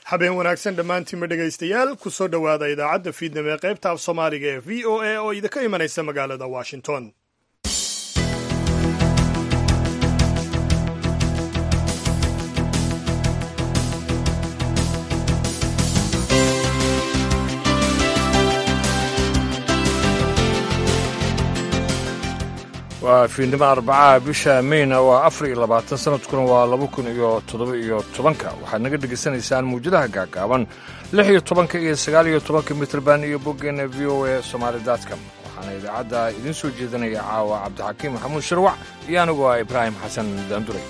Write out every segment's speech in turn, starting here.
habeen wanaagsan dhammaantiinma dhegaystayaal ku soo dhowaada idaacadda fiidnimo ee qaybta af soomaaliga ee v o a oo idinka imanaysa magaalada washington waa fiidnimo arbacaha bisha meyna waa afar iyo labaatan sanadkuna waa laba kun iyo toddoba iyo tobanka waxaad naga dhegaysanaysaan muwjadaha gaagaaban lix iyo tobanka iyo sagaal iyo tobanka mitrban iyo boggeena v o a somaali dotcom waxaana idaacadda idiin soo jeedinaya caawa cabdixakiim maxamuud shirwac iyo anigu ah ibraahim xasan daanduray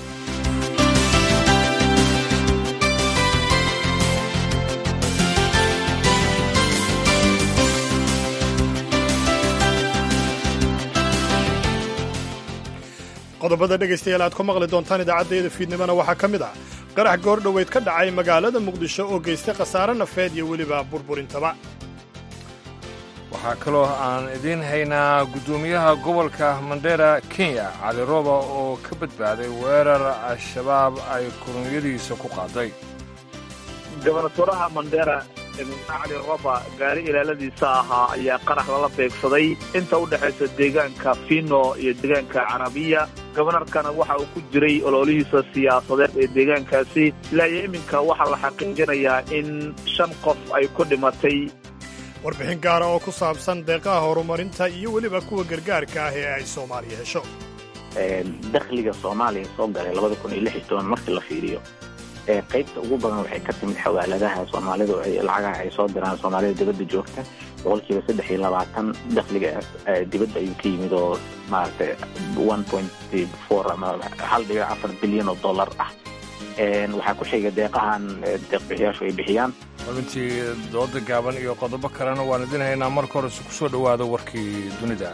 qodobada dhegaystayaal aad ku maqli doontaan idaacaddayada fiidnimona waxaa ka mid ah qarax goordhoweyd ka dhacay magaalada muqdisho oo geystay khasaare nafeed iyo weliba burburintaba waxaa kaloo aan idiin haynaa guddoomiyaha gobolka mandera kenya cali rooba oo ka badbaaday weerar al-shabaab ay kulanyadiisa ku qaaday gobernatoraha mandera cali roba gaari ilaaladiisa ahaa ayaa qarax lala beegsaday inta u dhexaysa deegaanka fino iyo deegaanka carabiya gobonarkana waxa uu ku jiray ololihiisa siyaasadeed ee deegaankaasi ilaa iyo iminka waxaa la xaqiijinayaa in shan qof ay ku dhimatay warbixin gaara oo ku saabsan deeqaha horumarinta iyo weliba kuwa gargaarka ah ee ay soomaaliya hesho dakhliga soomaaliya soo galay labada kun iyo lix iyo toban markii la fiiriyo qaybta ugu badan waxay ka timid xawaaladaha soomaalidu lacagaha ay soo diraan soomaalida dibadda joogta boqolkiiba saddex iyo labaatan dakhliga dibadda ayuu ka yimid oo maaragtay one point four ama hal dhibic afar bilyan oo dollar ah waxaa ku xiga deeqahan deeqbixiyaashu ay bixiyaan xubintii dooda gaaban iyo qodobo kalena waan idin haynaa marka horese ku soo dhowaada warkii dunida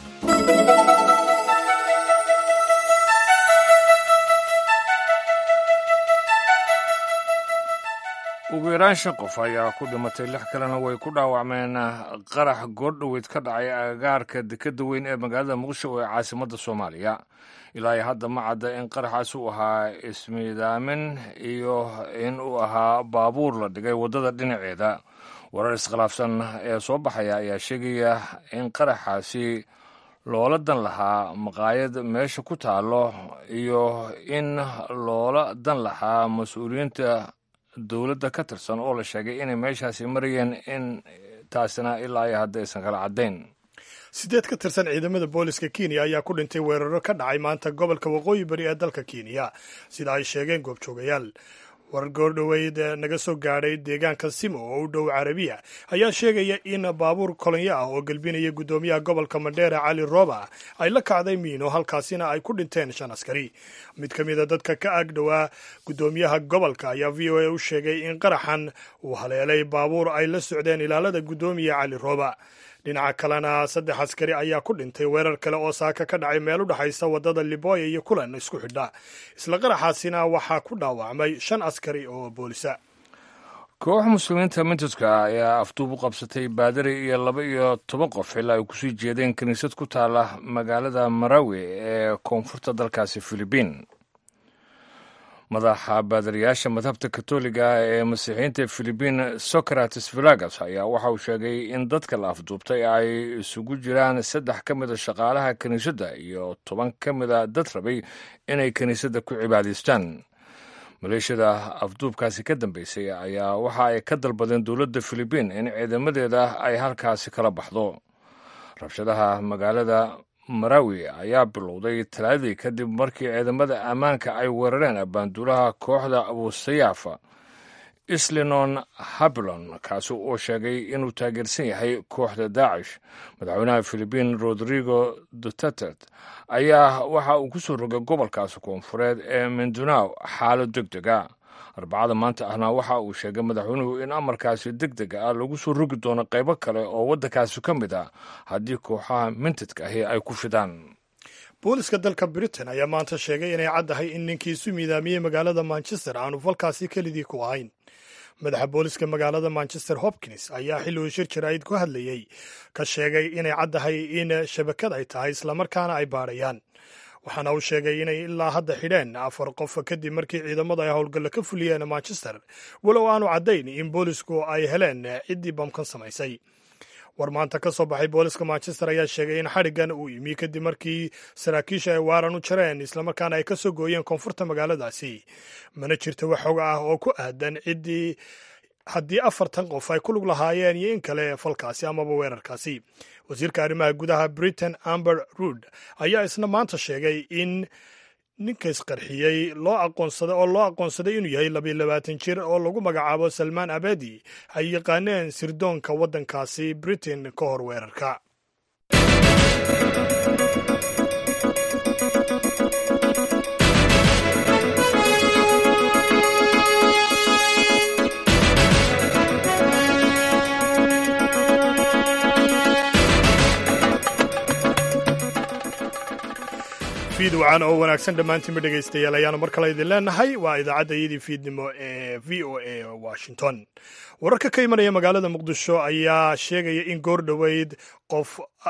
ugu yaraan shan qof ayaa ku dhimatay lix kalena way ku dhaawacmeen qarax goordhoweyd ka dhacay agagaarka dekadda weyn ee magaalada muqdisho ee caasimadda soomaaliya ilaa iyo hadda ma cadda in qaraxaas uu ahaa ismiidaamin iyo in uu ahaa baabuur la dhigay waddada dhinaceeda warar iskhilaafsan ee soo baxaya ayaa sheegaya in qaraxaasi loola dan lahaa maqaayad meesha ku taallo iyo in loola dan lahaa mas-uuliyiinta dowladda ka tirsan oo la sheegay inay meeshaasi marayeen in taasina ilaa iyo hadda aysan kala caddayn sideed ka tirsan ciidamada booliska kenya ayaa ku dhintay weeraro ka dhacay maanta gobolka waqooyi bari ee dalka kenya sida ay sheegeen goobjoogayaal warar goordhoweyd naga soo gaadhay deegaanka simo oo u dhow carabiya ayaa sheegaya in baabuur kolonyo ah oo gelbinaya guddoomiyaha gobolka mandheera cali roba ay la kacday miino halkaasina ay ku dhinteen shan askari mid ka mida dadka ka ag dhowaa guddoomiyaha gobolka ayaa v o a u sheegay in qaraxan uu haleelay baabuur ay la socdeen ilaalada guddoomiya cali roba dhinaca kalena saddex askari ayaa ku dhintay weerar kale oo saaka ka dhacay meel u dhexaysa waddada liboya iyo kulan isku xidha isla qaraxaasina waxaa ku dhaawacmay shan askari oo boolisa koox muslimiinta mintadka ayaa afduub u qabsatay baadari iyo laba iyo toban qof ilaa ay kusii jeedeen kiniisad ku taala magaalada marawi ee koonfurta dalkaasi filibiin madaxa baadariyaasha madhabta katoliga ee masiixiyiinta filibiin socrates vilagas ayaa waxa uu sheegay in dadka la afduubtay ay isugu jiraan saddex ka mida shaqaalaha kiniisadda iyo toban ka mida dad rabay inay kiniisadda ku cibaadaystaan maleeshiyada afduubkaasi ka dambeysay ayaa waxa ay ka dalbadeen dowladda filibiin in ciidamadeeda ay halkaasi kala baxdo rabshadaha magaalada marawi ayaa bilowday talaadii kadib markii ciidamada ammaanka ay weerareen abaanduulaha kooxda abusayaafa islinon habilon kaasi oo sheegay inuu taageersan yahay kooxda daacish madaxweynaha filibiin rodrigo duterte ayaa waxa uu ku soo rogay gobolkaasi koonfureed ee mindunaw xaalad deg dega arbacada maanta ahna waxa uu sheegay madaxweynuhu in amarkaasi deg deg ah lagu soo rogi doono qaybo kale oo waddankaasi ka mid ah haddii kooxaha mintadka ahi ay ku fidaan booliska dalka britain ayaa maanta sheegay inay caddahay in ninkii isu miidaamiyey magaalada manchester aanu falkaasi kelidii ku ahayn madaxa booliska magaalada manchester hopkins ayaa xilli uu shir jaraa'id ku hadlayey ka sheegay inay caddahay in shabakad ay tahay islamarkaana ay baadhayaan waxaana uu sheegay inay ilaa hadda xidheen afar qof kadib markii ciidamadu ay howlgalla ka fuliyeen manchester walow aanu caddayn in boolisku ay heleen ciddii bamkan samaysay war maanta ka soo baxay booliska manchester ayaa sheegay in xadhiggan uu yimi kadib markii saraakiisha ay waaran u jareen islamarkaana ay ka soo gooyeen koonfurta magaaladaasi mana jirto wax xog ah oo ku aadan ciddii haddii afartan qof ay ku lug lahaayeen iyo in kale falkaasi amaba weerarkaasi wasiirka arrimaha gudaha britain amber rood ayaa isna maanta sheegay in ninka isqarxiyey loo aqoonsaday oo loo aqoonsaday inuu yahay labiyo labaatan jir oo lagu magacaabo salmaan abedi ay yaqaaneen sirdoonka waddankaasi britain ka hor weerarka fiidwacan oo wanaagsan dhammaantiinba dhegaystayaal ayaanu mar kale idin leenahay waa idaacadda iyadii fiidnimo ee v o a washington wararka ka imanaya magaalada muqdisho ayaa sheegaya in goor dhoweyd qof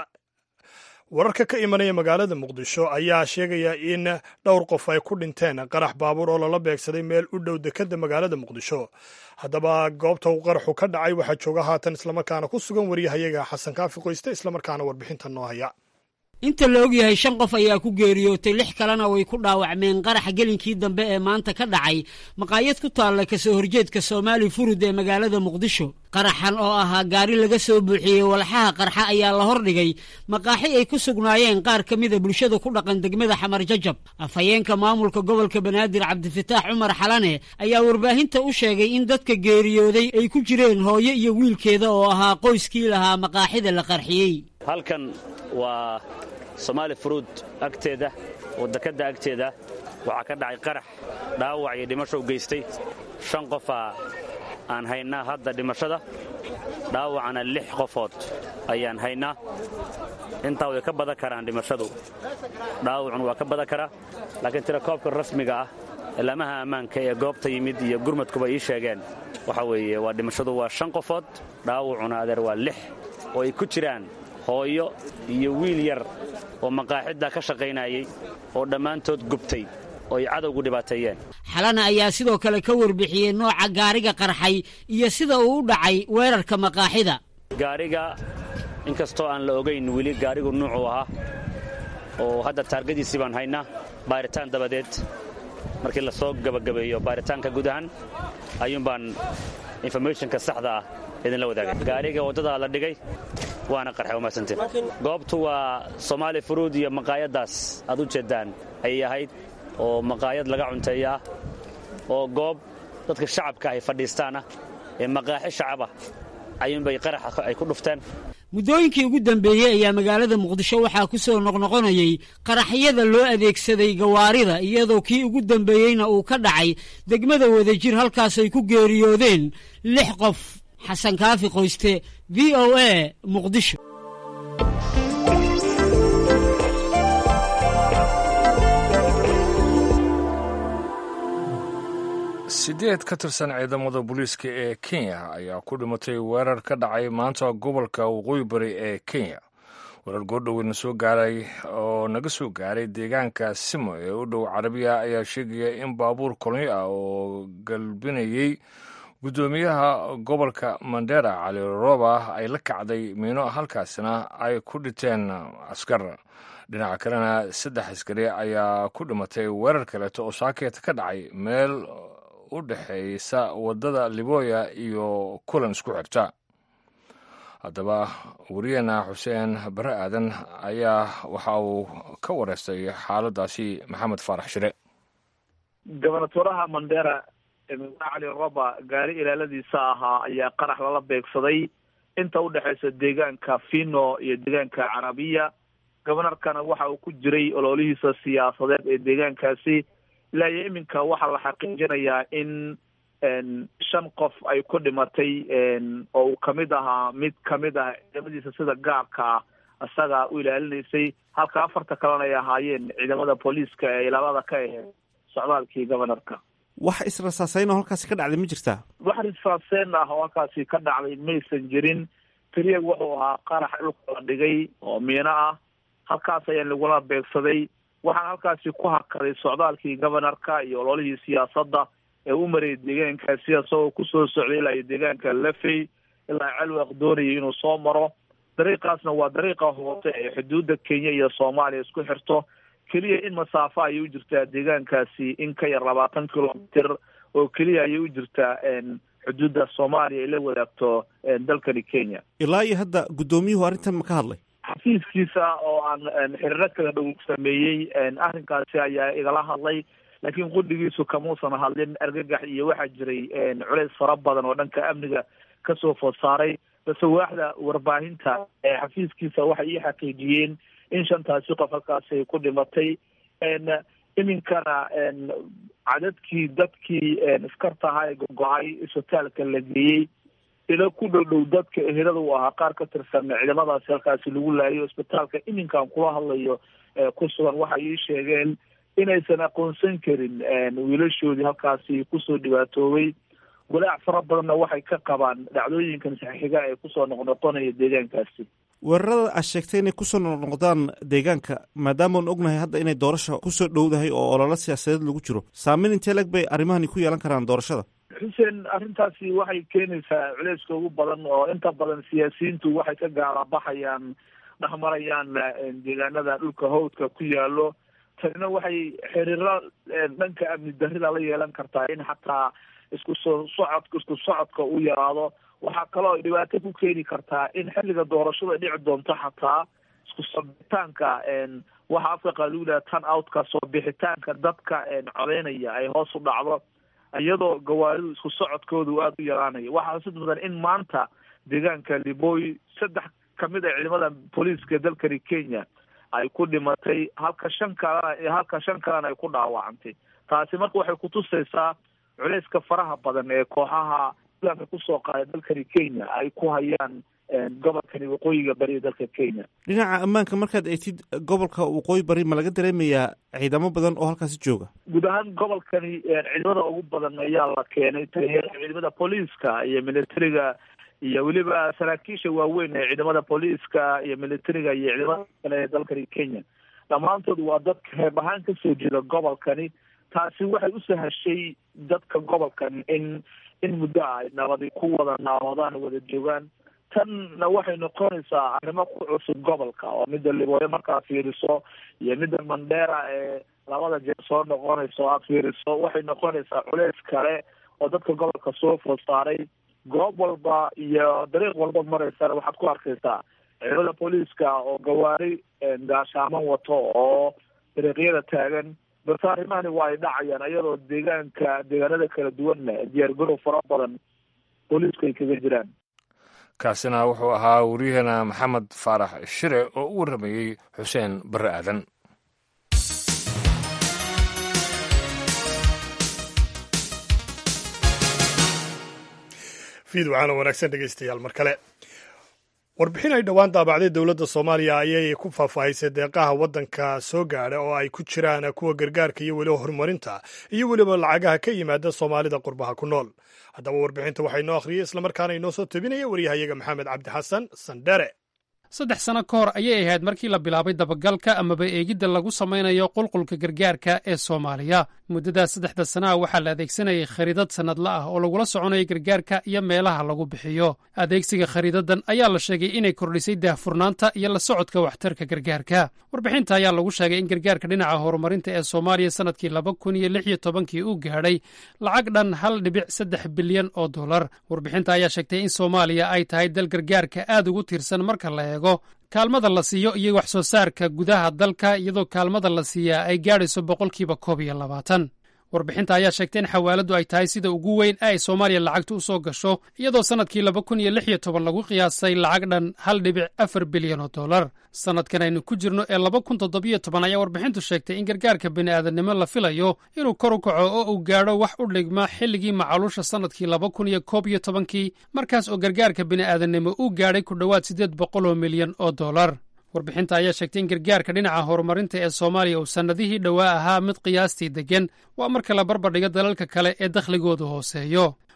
wararka ka imanaya magaalada muqdisho ayaa sheegaya in dhowr qof ay ku dhinteen qarax baabuur oo lala beegsaday meel u dhow dekadda magaalada muqdisho haddaba goobta uu qaraxu ka dhacay waxaa jooga haatan islamarkaana ku sugan wariyahayaga xasan kaafi qoyste islamarkaana warbixinta noo haya inta la og yahay shan qof ayaa ku geeriyootay lix kalena way ku dhaawacmeen qaraxa gelinkii dambe ee maanta ka dhacay maqaayad ku taalla kasoo horjeedka soomaali furud ee magaalada muqdisho qaraxan oo ahaa gaari laga soo buuxiyey walxaha qarxa ayaa la hordhigay maqaaxi ay ku sugnaayeen qaar ka mida bulshada ku dhaqan degmada xamar jajab afhayeenka maamulka gobolka banaadir cabdifataax cumar xalane ayaa warbaahinta u sheegay in dadka geeriyooday ay ku jireen hooyo iyo wiilkeeda oo ahaa qoyskii lahaa maqaaxida la qarxiyey halkan waa somaali furuud agteeda oo dekadda agteeda waxaa ka dhacay qarax dhaawac iyo dhimasho u geystay shan qofaa aan haynaa hadda dhimashada dhaawacana lix qofood ayaan haynaa intaa way ka badan karaan dhimashadu dhaawacuna waa ka badan karaa laakiin tirakoobka rasmiga ah ilaamaha ammaanka ee goobta yimid iyo gurmadkuba ii sheegeen waxa weeye waa dhimashadu waa shan qofood dhaawacuna adeer waa lix oo ay ku jiraan hooyo iyo wiil yar oo maqaaxidda ka shaqaynayay oo dhammaantood gubtay oo ay cadowgu dhibaateeyeen xalana ayaa sidoo kale ka warbixiyey nooca gaariga qarxay iyo sida uu u dhacay weerarka maqaaxida gaariga inkastoo aan la ogayn weli gaarigu nuucuu ahaa oo hadda taargadiisii baan haynaa baaritaan dabadeed markii la soo gabagabeeyo baaritaanka guud ahaan ayuun baan informationka saxda ah idinla wadaagay gaariga waddadaa la dhigay waana qarxay umaadsantiin goobtu waa soomaali furuud iyo maqaayaddaas aad u jeeddaan ayay ahayd oo maqaayad laga cunteeya ah oo goob dadka shacabka ay fadhiistaanah ee maqaaxi shacabah ayuunbay qaraxa ay ku dhufteen muddooyinkii ugu dambeeyey ayaa magaalada muqdisho waxaa ku soo noqnoqonayey qaraxyada loo adeegsaday gawaarida iyadoo kii ugu dambeeyeyna uu ka dhacay degmada wadajir halkaas ay ku geeriyoodeen lix qof xasan kaafi qoyste v o a muqdisho sideed ka tirsan ciidamada booliiska ee kenya ayaa ku dhimatay weerar ka dhacay maanta gobolka waqooyi bari ee kenya weerar goordhoweyna soo gaaray oo naga soo gaaray deegaanka simo ee u dhow carabiya ayaa sheegaya in baabuur kolonyo ah oo galbinayey guddoomiyaha gobolka mandera cali roba ay la kacday miino halkaasina ay ku dhinteen askar dhinaca kalena saddex askari ayaa ku dhimatay weerar kaleeto oo saakeeta ka dhacay meel u dhexaysa waddada liboya iyo kulan isku xirta haddaba wariyeena xuseen bare aadan ayaa waxa uu ka wareystay xaaladaasi maxamed faarax shire gobernatoraha mandera cali roba gaari ilaaladiisa ahaa ayaa qarax lala beegsaday inta u dhexaysa deegaanka fino iyo deegaanka carabiya gobonarkana waxa uu ku jiray ololihiisa siyaasadeed ee deegaankaasi ilaa iyo iminka waxaa la xaqiijinayaa in shan qof ay ku dhimatay oo uu kamid ahaa mid kamid ah ciidamadiisa sida gaarka ah isaga u ilaalinaysay halka afarta kalena ay ahaayeen ciidamada booliiska ee ilaalada ka aheyd socdaalkii gobanarka wax israsaaseyn oo halkaasi ka dhacday ma jirtaa wax risfaaseen ah oo halkaasi ka dhacday maysan jirin keliya wuxuu ahaa qarax dhulka la dhigay oo miino ah halkaas ayaa lagula beegsaday waxaana halkaasi ku hakaday socdaalkii gobanarka iyo ololihii siyaasadda ee u marayay deegaankaasi isagoo kusoo socday ilaa iyo deegaanka lafey ilaa celwaq doonayay inuu soo maro dariiqaasna waa dariiqa hoose ee xuduudda kenya iyo soomaaliya isku xirto keliya in masaafo ayay u jirtaa deegaankaasi in ka yar labaatan kilomitr oo keliya ayay u jirtaa xuduudda soomaaliya ay la wadaagto dalkani kenya ilaa iyo hadda guddoomiyuhu arrintan ma ka hadlay xafiiskiisa oo aan xiriiro kala dhow sameeyey arrinkaasi ayaa igala hadlay laakiin qudhigiisu kamuusan hadlin argagax iyo waxaa jiray culeys fara badan oo dhanka amniga kasoo food saaray base waaxda warbaahinta ee xafiiskiisa waxay ii xaqiijiyeen in shantaasi qof halkaasi ay ku dhimatay iminkana cadadkii dadkii iskarta ahaa ee gogo-ay isbitaalka la geeyey ilo ku dhow dhow dadka ehelada u ahaa qaar ka tirsan ciidamadaasi halkaasi lagu laayo isbitaalka iminkan kula hadlayo ku sugan waxay ii sheegeen inaysan aqoonsan karin wiilashoodii halkaasi kusoo dhibaatoobay walaac fara badanna waxay ka qabaan dhacdooyinkan saxiiga ee kusoo noqnoqonaya deegaankaasi weerarada aad sheegtay inay kusoo noqnoqdaan deegaanka maadaamaan ognahay hadda inay doorasha kusoo dhowdahay oo ololo siyaasadeed lagu jiro saameyn intee leg bay arrimahani ku yeelan karaan doorashada xuseen arrintaasi waxay keenaysaa culeyska ugu badan oo inta badan siyaasiyiintu waxay ka gaalabaxayaan dhexmarayaan deegaanada dhulka hawdka ku yaalo tanina waxay xiriiro dhanka amni darrida la yeelan kartaa in xataa isku soo socodka isku socodka u yaraado waxaa kaloo dhibaato ku keeni kartaa in xilliga doorashada dhici doonto xataa isku soo bixitaanka waxa afka qaluula tan outka soo bixitaanka dadka codeynaya ay hoos u dhacdo iyadoo gawaaridu isku socodkoodu aada u yaraanayo waxaa xusid mudan in maanta deegaanka liboy saddex kamid a ciidamada booliiska dalkani kenya ay ku dhimatay halka shan kalena halka shan kalena ay ku dhaawacantay taasi marka waxay kutusaysaa culeyska faraha badan ee kooxaha islaamka kusoo qaaday dalkani kenya ay ku hayaan gobolkani waqooyiga bari ee dalka kenya dhinaca ammaanka markaad eegtid gobolka waqooyi bari ma laga dareemayaa ciidamo badan oo halkaasi jooga guud ahaan gobolkani ciidamada ugu badan ayaa la keenay taliyayaasha ciidamada booliiska iyo militariga iyo weliba saraakiisha waaweyn ee ciidamada booliiska iyo militariga iyo ciidamada kale ee dalkani kenya dhammaantood waa dadka reeb ahaan kasoo jeeda gobolkani taasi waxay u sahashay dadka gobolkan in in muddo ay nabadi ku wada naawadaan wada joogaan tanna waxay noqonaysaa arrimo ku cusub gobolka oo midda libooyo markaa fiiriso iyo midda mandera ee labada jeer soo noqonayso aad fiiriso waxay noqonaysaa culeys kale oo dadka gobolka soo food saaray goob walba iyo dariiq walba maraysana waxaad ku arkaysaa ciidamada booliiska oo gawaari gaashaaman wato oo dariiqyada taagan balse arrimahani waa ay dhacayaan iyadoo deegaanka deegaanada kala duwanna diyaargarow fara badan booliisku ay kaga jiraan kaasina wuxuu ahaa waryaheena maxamed faarax shire oo u warramayey xuseen barre aadan fiid waxaana wanaagsan dhegeystayaal mar kale warbixin ay dhowaan daabacday dowladda soomaaliya ayay ku faahfaahisay deeqaha waddanka soo gaadha oo ay ku jiraan kuwa gargaarka iyo weliba horumarinta iyo weliba lacagaha ka yimaada soomaalida qurbaha ku nool haddaba warbixinta waxaa inoo akhriyey islamarkaana inoo soo tebinaya waryahayaga maxamed cabdi xasan sandhere saddex sano ka hor ayay ahayd markii la bilaabay dabagalka amaba eegidda lagu samaynayo qulqulka gargaarka ee soomaaliya muddadaas saddexda sanaha waxaa la adeegsanayay khariidad sannadla ah oo lagula soconayo gargaarka iyo meelaha lagu bixiyo adeegsiga khariidadan ayaa la sheegay inay kordhisay daahfurnaanta iyo la socodka waxtarka gargaarka warbixinta ayaa lagu sheegay in gargaarka dhinaca horumarinta ee soomaaliya sannadkii laba kun iyo lix iyo tobankii uu gaadhay lacag dhan hal dhibic saddex bilyan oo dollar warbixinta ayaa sheegtay in soomaaliya ay tahay dal gargaarka aad ugu tiirsan marka la eego kaalmada la siiyo iyo wax soo saarka gudaha dalka iyadoo kaalmada la siiyaa ay gaadhayso boqolkiiba koob iyo labaatan warbixinta ayaa sheegtay in xawaaladdu ay tahay sida ugu weyn ee ay soomaaliya lacagtu u soo gasho iyadoo sannadkii laba kun iyo lix iyo toban lagu qiyaasay lacag dhan hal dhibic afar bilyan oo dollar sannadkan aynu ku jirno ee laba kun toddobiyo toban ayaa warbixintu sheegtay in gargaarka bini'aadannimo la filayo inuu kor u kaco oo uu gaadho wax u dhigma xilligii macaluusha sannadkii laba kun iyo koob iyo tobankii markaas oo gargaarka bini'aadannimo uu gaadhay ku dhowaad siddeed boqol oo milyan oo dollar warbixinta ayaa sheegtay in gargaarka dhinaca horumarinta ee soomaaliya uu sannadihii dhowaa ahaa mid qiyaastii deggan waa marka la barbardhigo dalalka kale ee dakhligoodu hooseeyo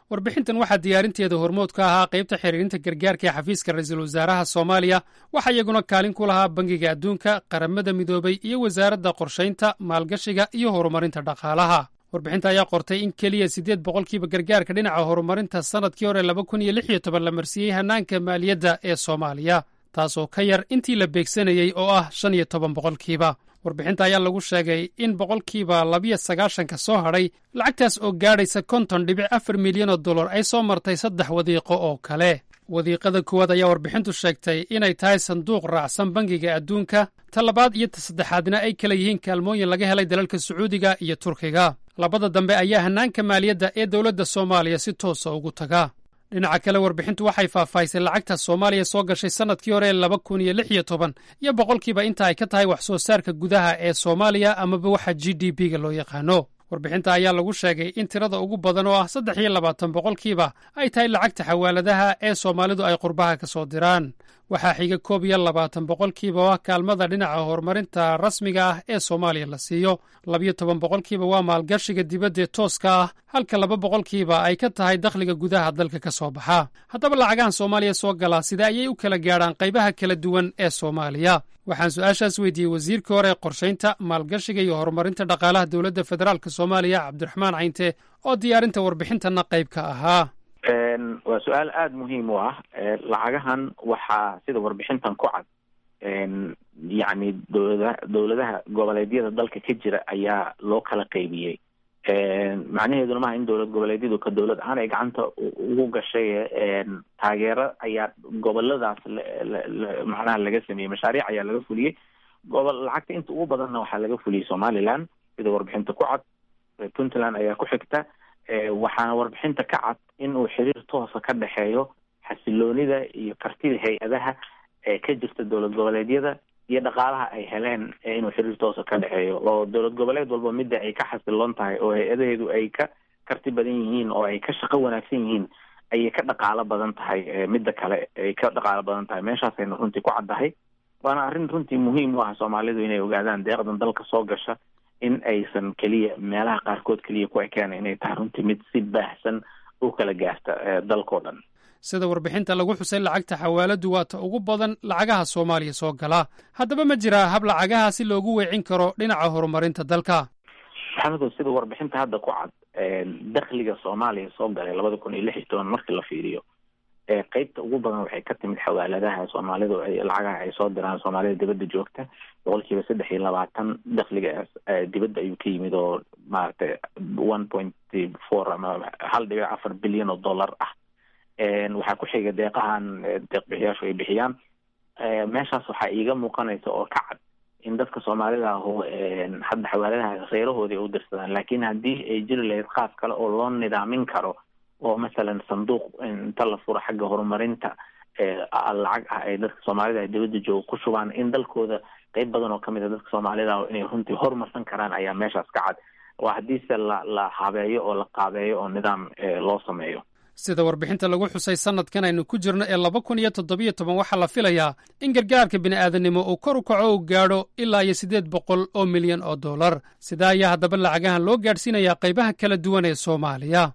warbixintan waxaa diyaarinteeda hormood ka ahaa qaybta xiriirinta gargaarka ee xafiiska ra-iisul wasaaraha soomaaliya waxaa iyaguna kaalin ku lahaa bangiga adduunka qaramada midoobay iyo wasaaradda qorshaynta maalgashiga iyo horumarinta dhaqaalaha warbixinta ayaa qortay in keliya siddeed boqolkiiba gargaarka dhinaca horumarinta sannadkii hore laba kun iyo lix iyo toban la marsiiyey hannaanka maaliyadda ee soomaaliya taasoo ka yar intii la beegsanayey oo ah shan iyo toban boqolkiiba warbixinta ayaa lagu sheegay in boqolkiiba labiyo sagaashanka soo hadhay lacagtaas oo gaadhaysa konton dhibic afar milyan oo dollar ay soo martay saddex wadiiqo oo kale wadiiqada koowaad ayaa warbixintu sheegtay inay tahay sanduuq raacsan bangiga adduunka ta labaad iyo ta saddexaadna ay kala yihiin kaalmooyin laga helay dalalka sacuudiga iyo turkiga labada dambe ayaa hannaanka maaliyadda ee dowladda soomaaliya si toosa ugu taga dhinaca kale warbixintu waxay faahfaahisay lacagta soomaaliya soo gashay sannadkii hore laba kun iyo lix iyo toban iyo boqolkiiba inta ay ka tahay wax soo saarka gudaha ee soomaaliya amaba waxa g d b ga loo yaqaano warbixinta ayaa lagu sheegay in tirada ugu badan oo ah saddex iyo labaatan boqolkiiba ay tahay lacagta xawaaladaha ee soomaalidu ay qurbaha ka soo diraan waxaa xiga koob iyo labaatan boqolkiiba oo ah kaalmada dhinaca horumarinta rasmiga ah ee soomaaliya la siiyo labiyo toban boqolkiiba waa maalgashiga dibaddae tooska ah halka laba boqolkiiba ay ka tahay dakhliga gudaha dalka ka soo baxa haddaba lacagahan soomaaliya soo galaa sida ayay u kala gaadhaan qaybaha kala duwan ee soomaaliya waxaan su-aashaas weydiiyey wasiirkii hore ee qorshaynta maalgashiga iyo horumarinta dhaqaalaha dowladda federaalk soomaaliya cabdiraxmaan cayinte oo diyaarinta warbixintanna qayb ka ahaa waa su-aal aada muhiim u ah lacagahan waxaa sida warbixintan ku cad yacni dowlada dowladaha goboleedyada dalka ka jira ayaa loo kala qaybiyey macnaheeduna maaha in dowlad goboleedyadu ka dowlad ahaan ay gacanta ugu gashay taageero ayaa goboladaas macnaha laga sameeyey mashaariic ayaa laga fuliyey gobol lacagta inta ugu badanna waxaa laga fuliyey somaliland sida warbixinta ku cad puntland ayaa ku xigta waxaana warbixinta ka cad in uu xiriir toosa ka dhexeeyo xasiloonida iyo kartida hay-adaha ee ka jirta dowlad goboleedyada iyo dhaqaalaha ay heleen inuu xiriir toosa ka dhexeeyo oo dowlad goboleed walba midda ay ka xasiloon tahay oo hay-adaheedu ay ka karti badan yihiin oo ay ka shaqo wanaagsan yihiin ayay ka dhaqaalo badan tahay midda kale ay ka dhaqaalo badan tahay meeshaasayna runtii ku caddahay waana arrin runtii muhiim u ah soomaalidu inay ogaadaan deeqdan dalka soo gasha in aysan keliya meelaha qaarkood keliya ku ekeen inay tahay runtii mid si baahsan u kala gaarta dalkao dhan sida warbixinta lagu xusay lacagta xawaaladu waa ta ugu badan lacagaha soomaaliya soo gala haddaba ma jiraa hab lacagaha si loogu weecin karo dhinaca horumarinta dalka maxamedow sida warbixinta hadda ku cad dakhliga soomaaliya soo galay labada kun iyo lix iyo toban markii la fiiriyo qeybta ugu badan waxay ka timid xawaaladaha soomaalidu lacagaha ay soo diraan soomaalida dibadda joogta boqolkiiba saddex iyo labaatan dakhligaas dibadda ayuu ka yimid oo maaragtay one point four ama hal dhibic afar bilyan oo dollar ah waxaa ku xiga deeqahan deeqbixiyaashu ay bixiyaan meeshaas waxaa iiga muuqanaysa oo ka cad in dadka soomaalida ahu hadda xawaaladaha kheyrahoodii u dirsadaan laakiin haddii ay jiri lahayd qaab kale oo loo nidaamin karo oo masalan sanduuq inta la furo xagga horumarinta lacag ah ay dadka soomaalida ay dibadda jooga ku shubaan in dalkooda qeyb badan oo kamid a dadka soomaalida ah inay runtii horumarsan karaan ayaa meeshaas ka cad waa haddiise la la habeeyo oo la qaabeeyo oo nidaam loo sameeyo sida warbixinta lagu xusay sannadkan aynu ku jirno ee laba kun iyo toddobiyo toban waxaa la filayaa in gargaarka bini'aadanimo uu kor u kaco uu gaadho ilaa iyo siddeed boqol oo milyan oo dollar sidaa ayaa haddaba lacagahan loo gaadhsiinayaa qaybaha kala duwan ee soomaaliya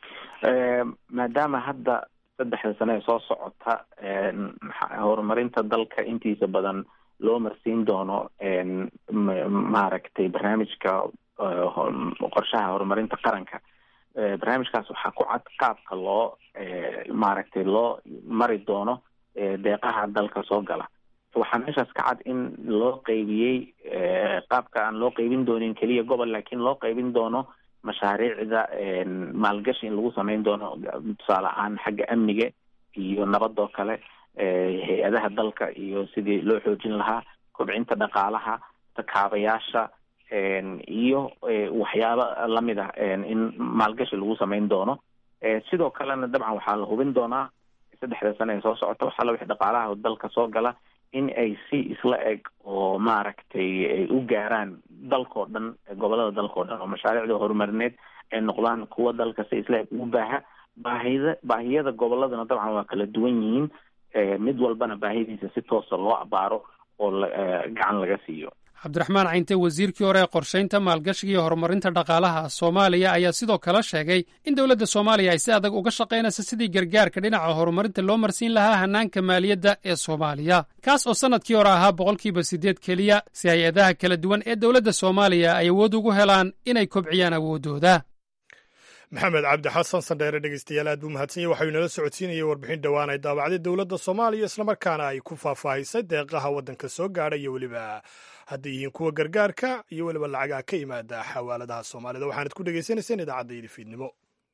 maadaama hadda saddexda sane ee soo socota horumarinta dalka intiisa badan loo marsiin doono maaragtay barnaamijka qorshaha horumarinta qaranka barnaamijkaas waxaa ku cad qaabka loo maaragtay loo mari doono deeqaha dalka soo gala waxaa meeshaas ka cad in loo qeybiyey qaabka aan loo qeybin doonin keliya gobol laakiin loo qeybin doono mashaariicda maalgashi in lagu sameyn doono tusaale ahaan xagga amniga iyo nabadoo kale hay-adaha dalka iyo sidii loo xoojin lahaa kobcinta dhaqaalaha takaabayaasha iyo waxyaabo lamid ah in maalgashi lagu sameyn doono sidoo kalena dabcan waxaa la hubin doonaa saddexda sane ee soo socota waxaa la wixi dhaqaalaha dalka soo gala in ay si isla eg oo maaragtay ay u gaaraan dalkao dhan gobolada dalkao dhan oo mashaariicda horumarineed ay noqdaan kuwa dalka si isla eg ugu baaha baahida baahiyada goboladana dabcan waa kala duwan yihiin mid walbana baahidiisa si toosa loo abaaro oo gacan laga siiyo cabdiraxmaan cayinte wasiirkii hore ee qorshaynta maalgashiga iyo horumarinta dhaqaalaha soomaaliya ayaa sidoo kale sheegay in dowladda soomaaliya ay si adag uga shaqaynayso sidii gargaarka dhinaca horumarinta loo marsiin lahaa hannaanka maaliyadda ee soomaaliya kaas oo sannadkii hore ahaa boqolkiiba siddeed keliya si hay-adaha kala duwan ee dowladda soomaaliya ay awood ugu helaan inay kobciyaan awooddooda maxamed cabdi xasan sandheere dhegeystayaal aad buu mahadsan yahy waxau inala socodsiinayay warbixin dhowaan ay daabacday dowladda soomaaliya islamarkaana ay ku faahfaahisay deeqaha waddanka soo gaadha iyo weliba hadday yihiin kuwa gargaarka iyo weliba lacagaha ka yimaada xawaaladaha soomaalida waxaanad ku dhegaysanayseen idaacadda fiidnimo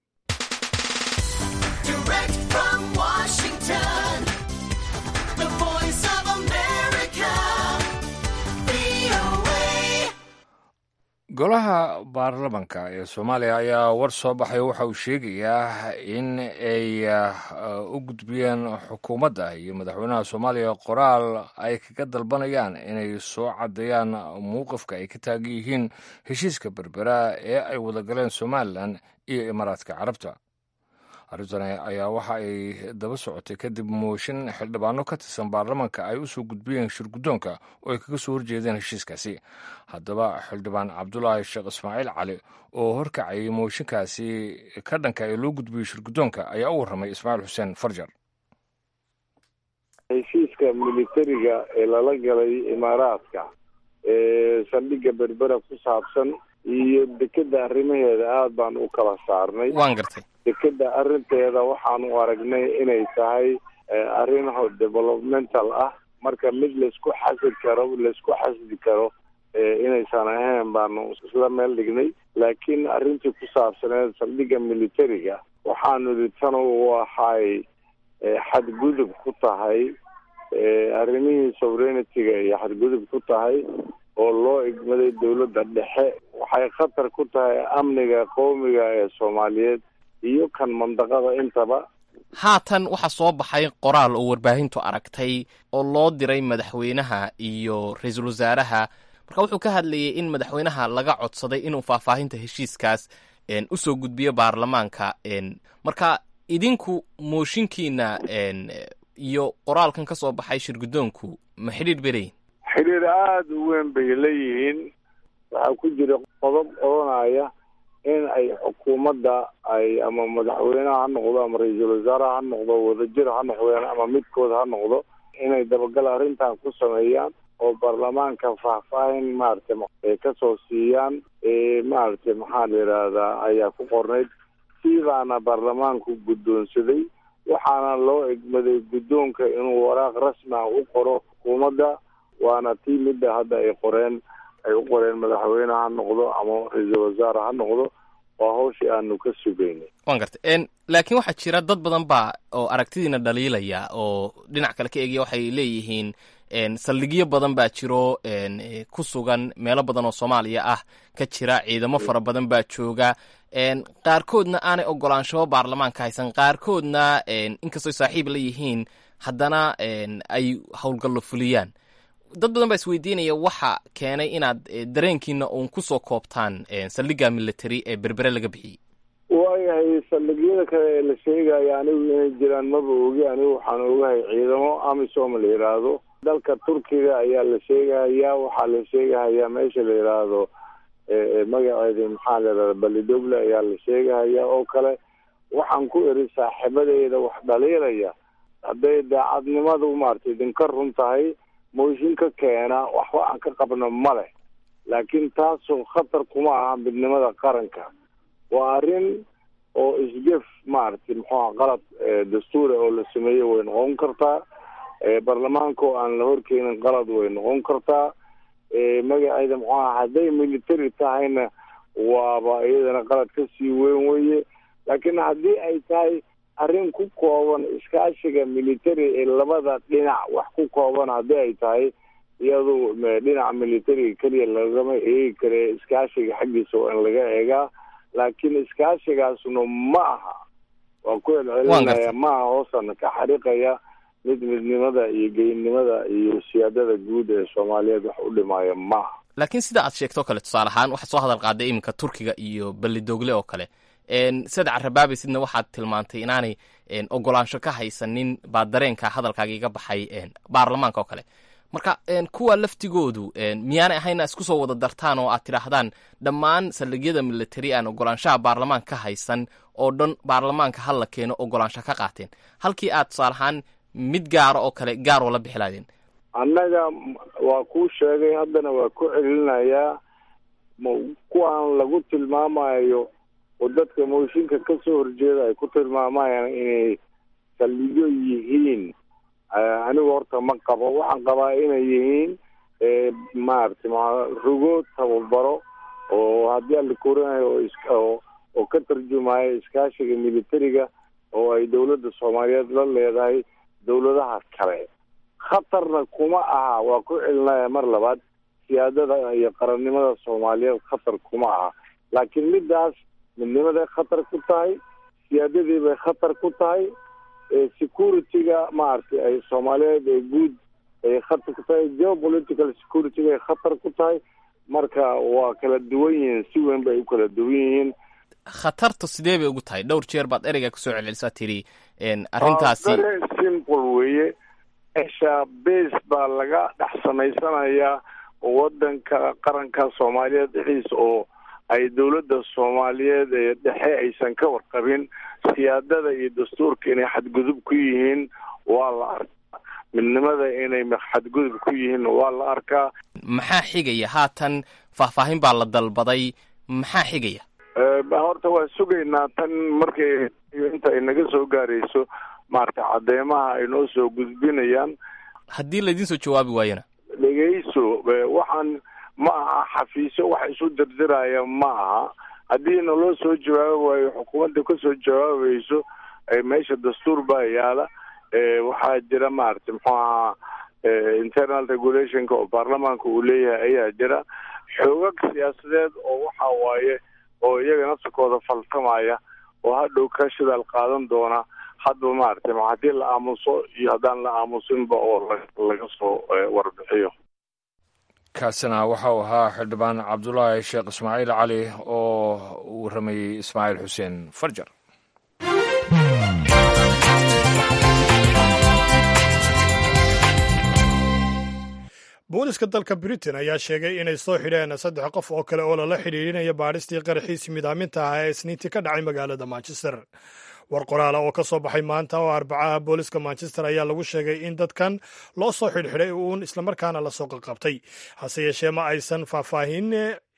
golaha baarlamanka ee soomaaliya ayaa war soo baxay waxa uu sheegayaa in ay u gudbiyeen xukuumadda iyo madaxweynaha soomaaliya qoraal ay kaga dalbanayaan inay soo caddeeyaan mowqifka ay ka taagan yihiin heshiiska berbera ee ay wadagaleen somalilan iyo imaaraadka carabta arrintani ayaa waxa ay daba socotay kadib mooshin xildhibaano ka tirsan baarlamanka ay usoo gudbiyeen shirguddoonka oo ay kaga soo horjeedeen heshiiskaasi haddaba xildhibaan cabdulaahi sheekh ismaaciil cali oo horkacayay mooshinkaasi ka dhanka ee loo gudbiyey shirguddoonka ayaa u warramay ismaaciil xuseen farjar heshiiska militariga ee lala galay imaaraadka ee saldhigga berbera ku saabsan iyo dekeda arrimaheeda aada baan u kala saarnay waan gartay dekeda arrinteeda waxaanu aragnay inay tahay arrin developmental ah marka mid laisku xasidi karo laisku xasidi karo inaysan ahayn baanu isla meel dhignay laakiin arrintii ku saabsaneed saldhigga militariga waxaanu idhi tan waxay xadgudub ku tahay arrimihii sovereignity-ga iyo xadgudub ku tahay oo loo igmaday dowladda dhexe waxay khatar ku tahay amniga qowmiga ee soomaaliyeed iyo kan mandaqada intaba haatan waxaa soo baxay qoraal oo warbaahintu aragtay oo loo diray madaxweynaha iyo ra-iisul wasaaraha marka wuxuu ka hadlayay in madaxweynaha laga codsaday inuu faahfaahinta heshiiskaas usoo gudbiyo baarlamaanka marka idinku mooshinkiina iyo qoraalkan ka soo baxay shirguddoonku ma xidhiir beleyin xidhiir aada u weyn bay leeyihiin waxaa ku jira qodob odhanaya in ay xukuumadda ay ama madaxweyneha ha noqdo ama ra-iisul wasaaraha ha noqdo wadajir ha noqdeen ama midkood ha noqdo inay dabagal arrintan ku sameeyaan oo baarlamaanka faahfaahin maaragtay kasoo siiyaan maaragtay maxaa la yidhaahdaa ayaa ku qornayd siibaana baarlamaanku guddoonsaday waxaana loo egmaday guddoonka inuu waraaq rasmi ah u qoro xukuumadda waana tii midda hadda ay qoreen ay u qoreen madaxweyne ha noqdo ama ra-iisul wasaare ha noqdo waa hawshii aanu ka sugaynay waan gartay laakiin waxaa jira dad badan baa oo aragtidiina dhaliilaya oo dhinac kale ka eegaya waxay leeyihiin saldhigyo badan baa jiro ku sugan meelo badan oo soomaaliya ah ka jira ciidamo fara badan baa jooga qaarkoodna aanay ogolaanshaho baarlamaanka haysan qaarkoodna inkastoo saaxiib la yihiin haddana ay howlgallo fuliyaan dad badan baa isweydiinaya waxa keenay inaad dareenkiina uun kusoo koobtaan saldhigga military ee berbere laga bixiyey waayahay saldhigyada kale ee la sheegaya anigu inay jiraan maba ogi anigu waxaan ogahay ciidamo amisom la yidhaahdo dalka turkiga ayaa la sheegahayaa waxaa la sheegahayaa meesha la yidhaahdo magaceeda maxaa la yidhahda balidogle ayaa la sheegahayaa oo kale waxaan ku eri saaxiibadeyda wax dhaliilaya hadday daacadnimadu maaragtay idinka run tahay mooshin ka keena waxba aan ka qabno ma leh laakiin taasu khatar kuma aha midnimada qaranka waa arrin oo isgef maaragtay muxuuha qalad dastuura oo la sameeyey way noqon kartaa baarlamaanka oo aan la horkeenin qalad way noqon kartaa magaceeda muxuaha hadday military tahayna waaba iyadana qalad ka sii weyn weye laakiin haddii ay tahay arrin ku kooban iskaashiga military ee labada dhinac wax ku kooban haddii ay tahay iyadu dhinaca militariga keliya lagama eegi kare iskaashiga xaggiisa waa in laga eegaa laakiin iskaashigaasna ma aha waa ku celcelinaya ma aha hoosana ka xariiqaya mid midnimada iyo geynimada iyo siyaadada guud ee soomaaliyeed wax u dhimaya ma aha laakiin sida aad sheegto o kale tusaale ahaan waxaad soo hadal qaaday iminka turkiga iyo belidogle oo kale sada carabaabi sidna waxaad tilmaantay inaanay ogolaansho ka haysanin baa dareenka hadalkaaga iga baxay baarlamaanka oo kale marka kuwa laftigoodu miyaanay ahayna isku soo wada dartaan oo aad tidhaahdaan dhammaan saldhigyada military aan ogolaanshaha baarlamaanka ka haysan oo dhan baarlamaanka hal la keeno ogolaansha ka qaateen halkii aad tusaale ahaan mid gaara oo kale gaaroo la bixi laadeen annaga waa kuu sheegay haddana waa ku celinayaa kuwaan lagu tilmaamayo oo dadka mooshinka ka soo horjeeda ay ku tilmaamayaan inay saldhigyo yihiin anigu horta ma qabo waxaan qabaa inay yihiin maaragtay rugo tababaro oo haddii aan la korinayo oo oo ka tarjumayo iskaashiga militariga oo ay dowladda soomaaliyeed la leedahay dowladaha kale khatarna kuma aha waa ku celinaya mar labaad siyaadada iyo qarannimada soomaaliyeed khatar kuma aha laakiin middaas midnimaday khatar ku tahay siyaadadii bay khatar ku tahay security-ga maaragtay ay soomaaliyeed ee guud ay khatar ku tahay geopolitical security-ga ay khatar ku tahay marka waa kala duwan yihiin si weyn bay u kala duwan yihiin khatartu sidee bay ugu tahay dhowr jeer baad ereyga kusoo celcelisaa tiri arrintaasi very simple weeye meesha base baa laga dhex samaysanayaa wadanka qaranka soomaaliyeed dhexdiisa oo ay dowladda soomaaliyeed ee dhexe aysan ka warqabin siyaadada iyo dastuurka inay xadgudub ku yihiin waa la arkaa midnimada inay xadgudub ku yihiin waa la arkaa maxaa xigaya haatan faahfaahin baa la dalbaday maxaa xigaya horta waa sugaynaa tan markay inta ay naga soo gaarayso maaragtay cadeymaha ay noo soo gudbinayaan haddii laydin soo jawaabi waayona dhegeyso waxaan ma aha xafiisyo wax isu dirdiraya ma aha haddii naloo soo jawaabi waayo xukuumadda kasoo jawaabayso meesha dastuur baa yaala waxaa jira maaragtay muxuu ahaa internal regulationka oo baarlamaanka uu leeyahay ayaa jira xoogag siyaasadeed oo waxa waaye oo iyaga nafsikooda faltamaya oo hadhow ka shidaal qaadan doona hadba maaragtay haddii la aamuso iyo haddaan la aamusinba oo laga soo warbixiyo kaasina waxa uu ahaa xildhibaan cabdulaahi sheekh ismaaciil cali oo uu rameeyey ismaaciil xuseen farjar booliska dalka britain ayaa sheegay inay soo xidheen saddex qof oo kale oo lala xidhiidhinaya baadhistii qaraxiisii midaaminta ah ee isniintii ka dhacay magaalada manchester war qoraala oo ka soo baxay maanta oo arbacaha booliska manchester ayaa lagu sheegay in dadkan loo soo xidhxidhay uun islamarkaana lasoo qaqabtay hase yeeshee ma aysan faahfaahin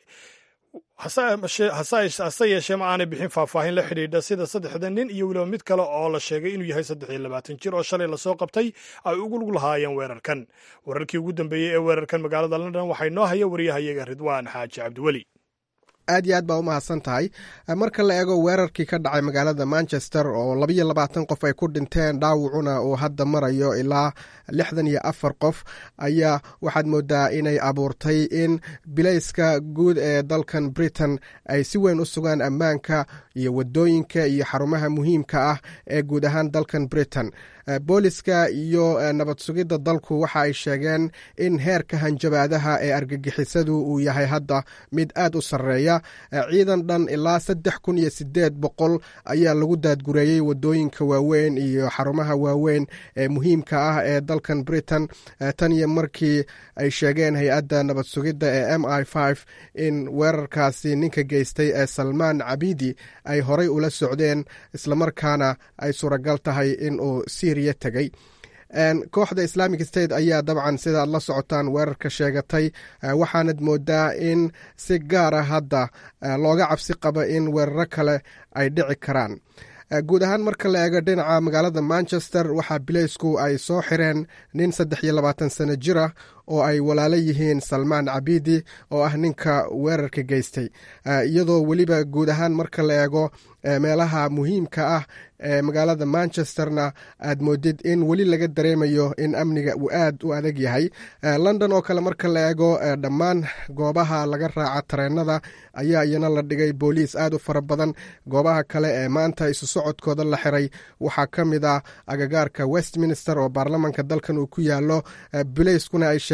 hase yeeshee ma aanay bixin faahfaahin la xidhiidha sida saddexda nin iyo weliba mid kale oo la sheegay inuu yahay saddex iyo labaatan jir oo shalay lasoo qabtay ay ugu lug lahaayeen weerarkan wararkii ugu dambeeyey ee weerarkan magaalada london waxaa inoo haya wariyahayaga ridwaan xaaji cabdiweli aad iyo aad baa u mahadsan tahay marka la eego weerarkii ka dhacay magaalada manchester oo labayo labaatan qof ay ku dhinteen dhaawacuna uu hadda marayo ilaa lixdan iyo afar qof ayaa waxaad moodaa inay abuurtay in bilayska guud ee dalkan britain ay si weyn u sugaan ammaanka iyo wadooyinka iyo xarumaha muhiimka ah ee guud ahaan dalkan britain booliska iyo nabad sugidda dalku waxa ay sheegeen in heerka hanjabaadaha ee argagixisadu uu yahay hadda mid aad u sarreeya ciidan dhan ilaa saddex kun iyo sideed boqol ayaa lagu daadgureeyey wadooyinka waaweyn iyo xarumaha waaweyn ee muhiimka ah ee dalkan britain tan iyo markii ay sheegeen hay-adda nabad sugidda ee m i f in weerarkaasi ninka geystay ee salmaan cabidi ay horay ula socdeen islamarkaana ay suuragal tahay in uu syriya tegey kooxda islamic state ayaa dabcan sida aad la socotaan weerarka sheegatay waxaanad moodaa in si gaara hadda looga cabsi qabo in weeraro kale ay dhici karaan guud ahaan marka la eego dhinaca magaalada manchester waxaa bileysku ay soo xireen nin saddex iyo labaatan sano jir ah oo ay walaalo yihiin salmaan cabidi oo ah ninka weerarka geystay iyadoo weliba guud ahaan marka la eego meelaha muhiimka ah ee magaalada manchesterna aad moodid in weli laga dareemayo in amniga uu aad u adag yahay london oo kale marka la eego dhammaan goobaha laga raaca tareenada ayaa iyana la dhigay booliis aad u fara badan goobaha kale ee maanta isu socodkooda la xiray waxaa ka mid ah agagaarka westminster oo baarlamanka dalkan uu ku yaalo bileyskuna ay sheegeen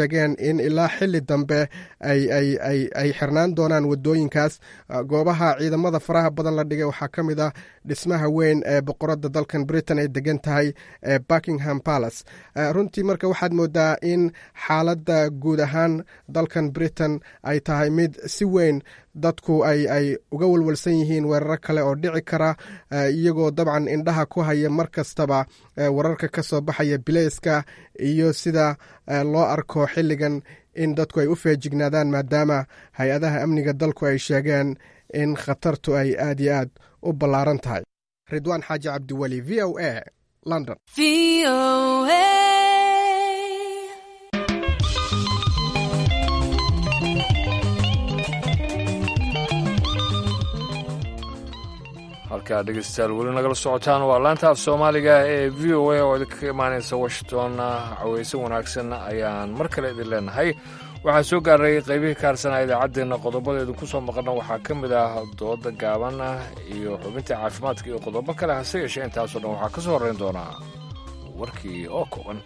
sheegeen in ilaa xili dambe ay xirnaan doonaan wadooyinkaas goobaha ciidamada faraha badan la dhigay waxaa ka mid ah dhismaha weyn ee boqoradda dalkan britain ay degan tahay ee buckingham palace runtii marka waxaad moodaa in xaaladda guud ahaan dalkan britain ay tahay mid si weyn dadku ay ay uga walwalsan yihiin weeraro kale oo dhici kara iyagoo dabcan indhaha ku haya mar kastaba wararka ka soo baxaya bileyska iyo sida loo arko xilligan in dadku ay u feejignaadaan maadaama hay-adaha amniga dalku ay sheegeen in khatartu ay aad iyo aad u ballaaran tahay ridwaan xaaji cabdiweli v o a london halkaa dhegeystayaal weli nagala socotaan waa laanta af soomaaliga ee v o a oo idinka imaanaysa washington caweyse wanaagsan ayaan mar kale idin leenahay waxaa soo gaaray qaybihii kaarsanaa idaacaddeenna qodobadeedu ku soo maqana waxaa ka mid ah dooda gaaban iyo xubinta caafimaadka iyo qodobo kale hase yeeshee intaasoo dhan waxaa ka soo horrayn doonaa warkii oo kooban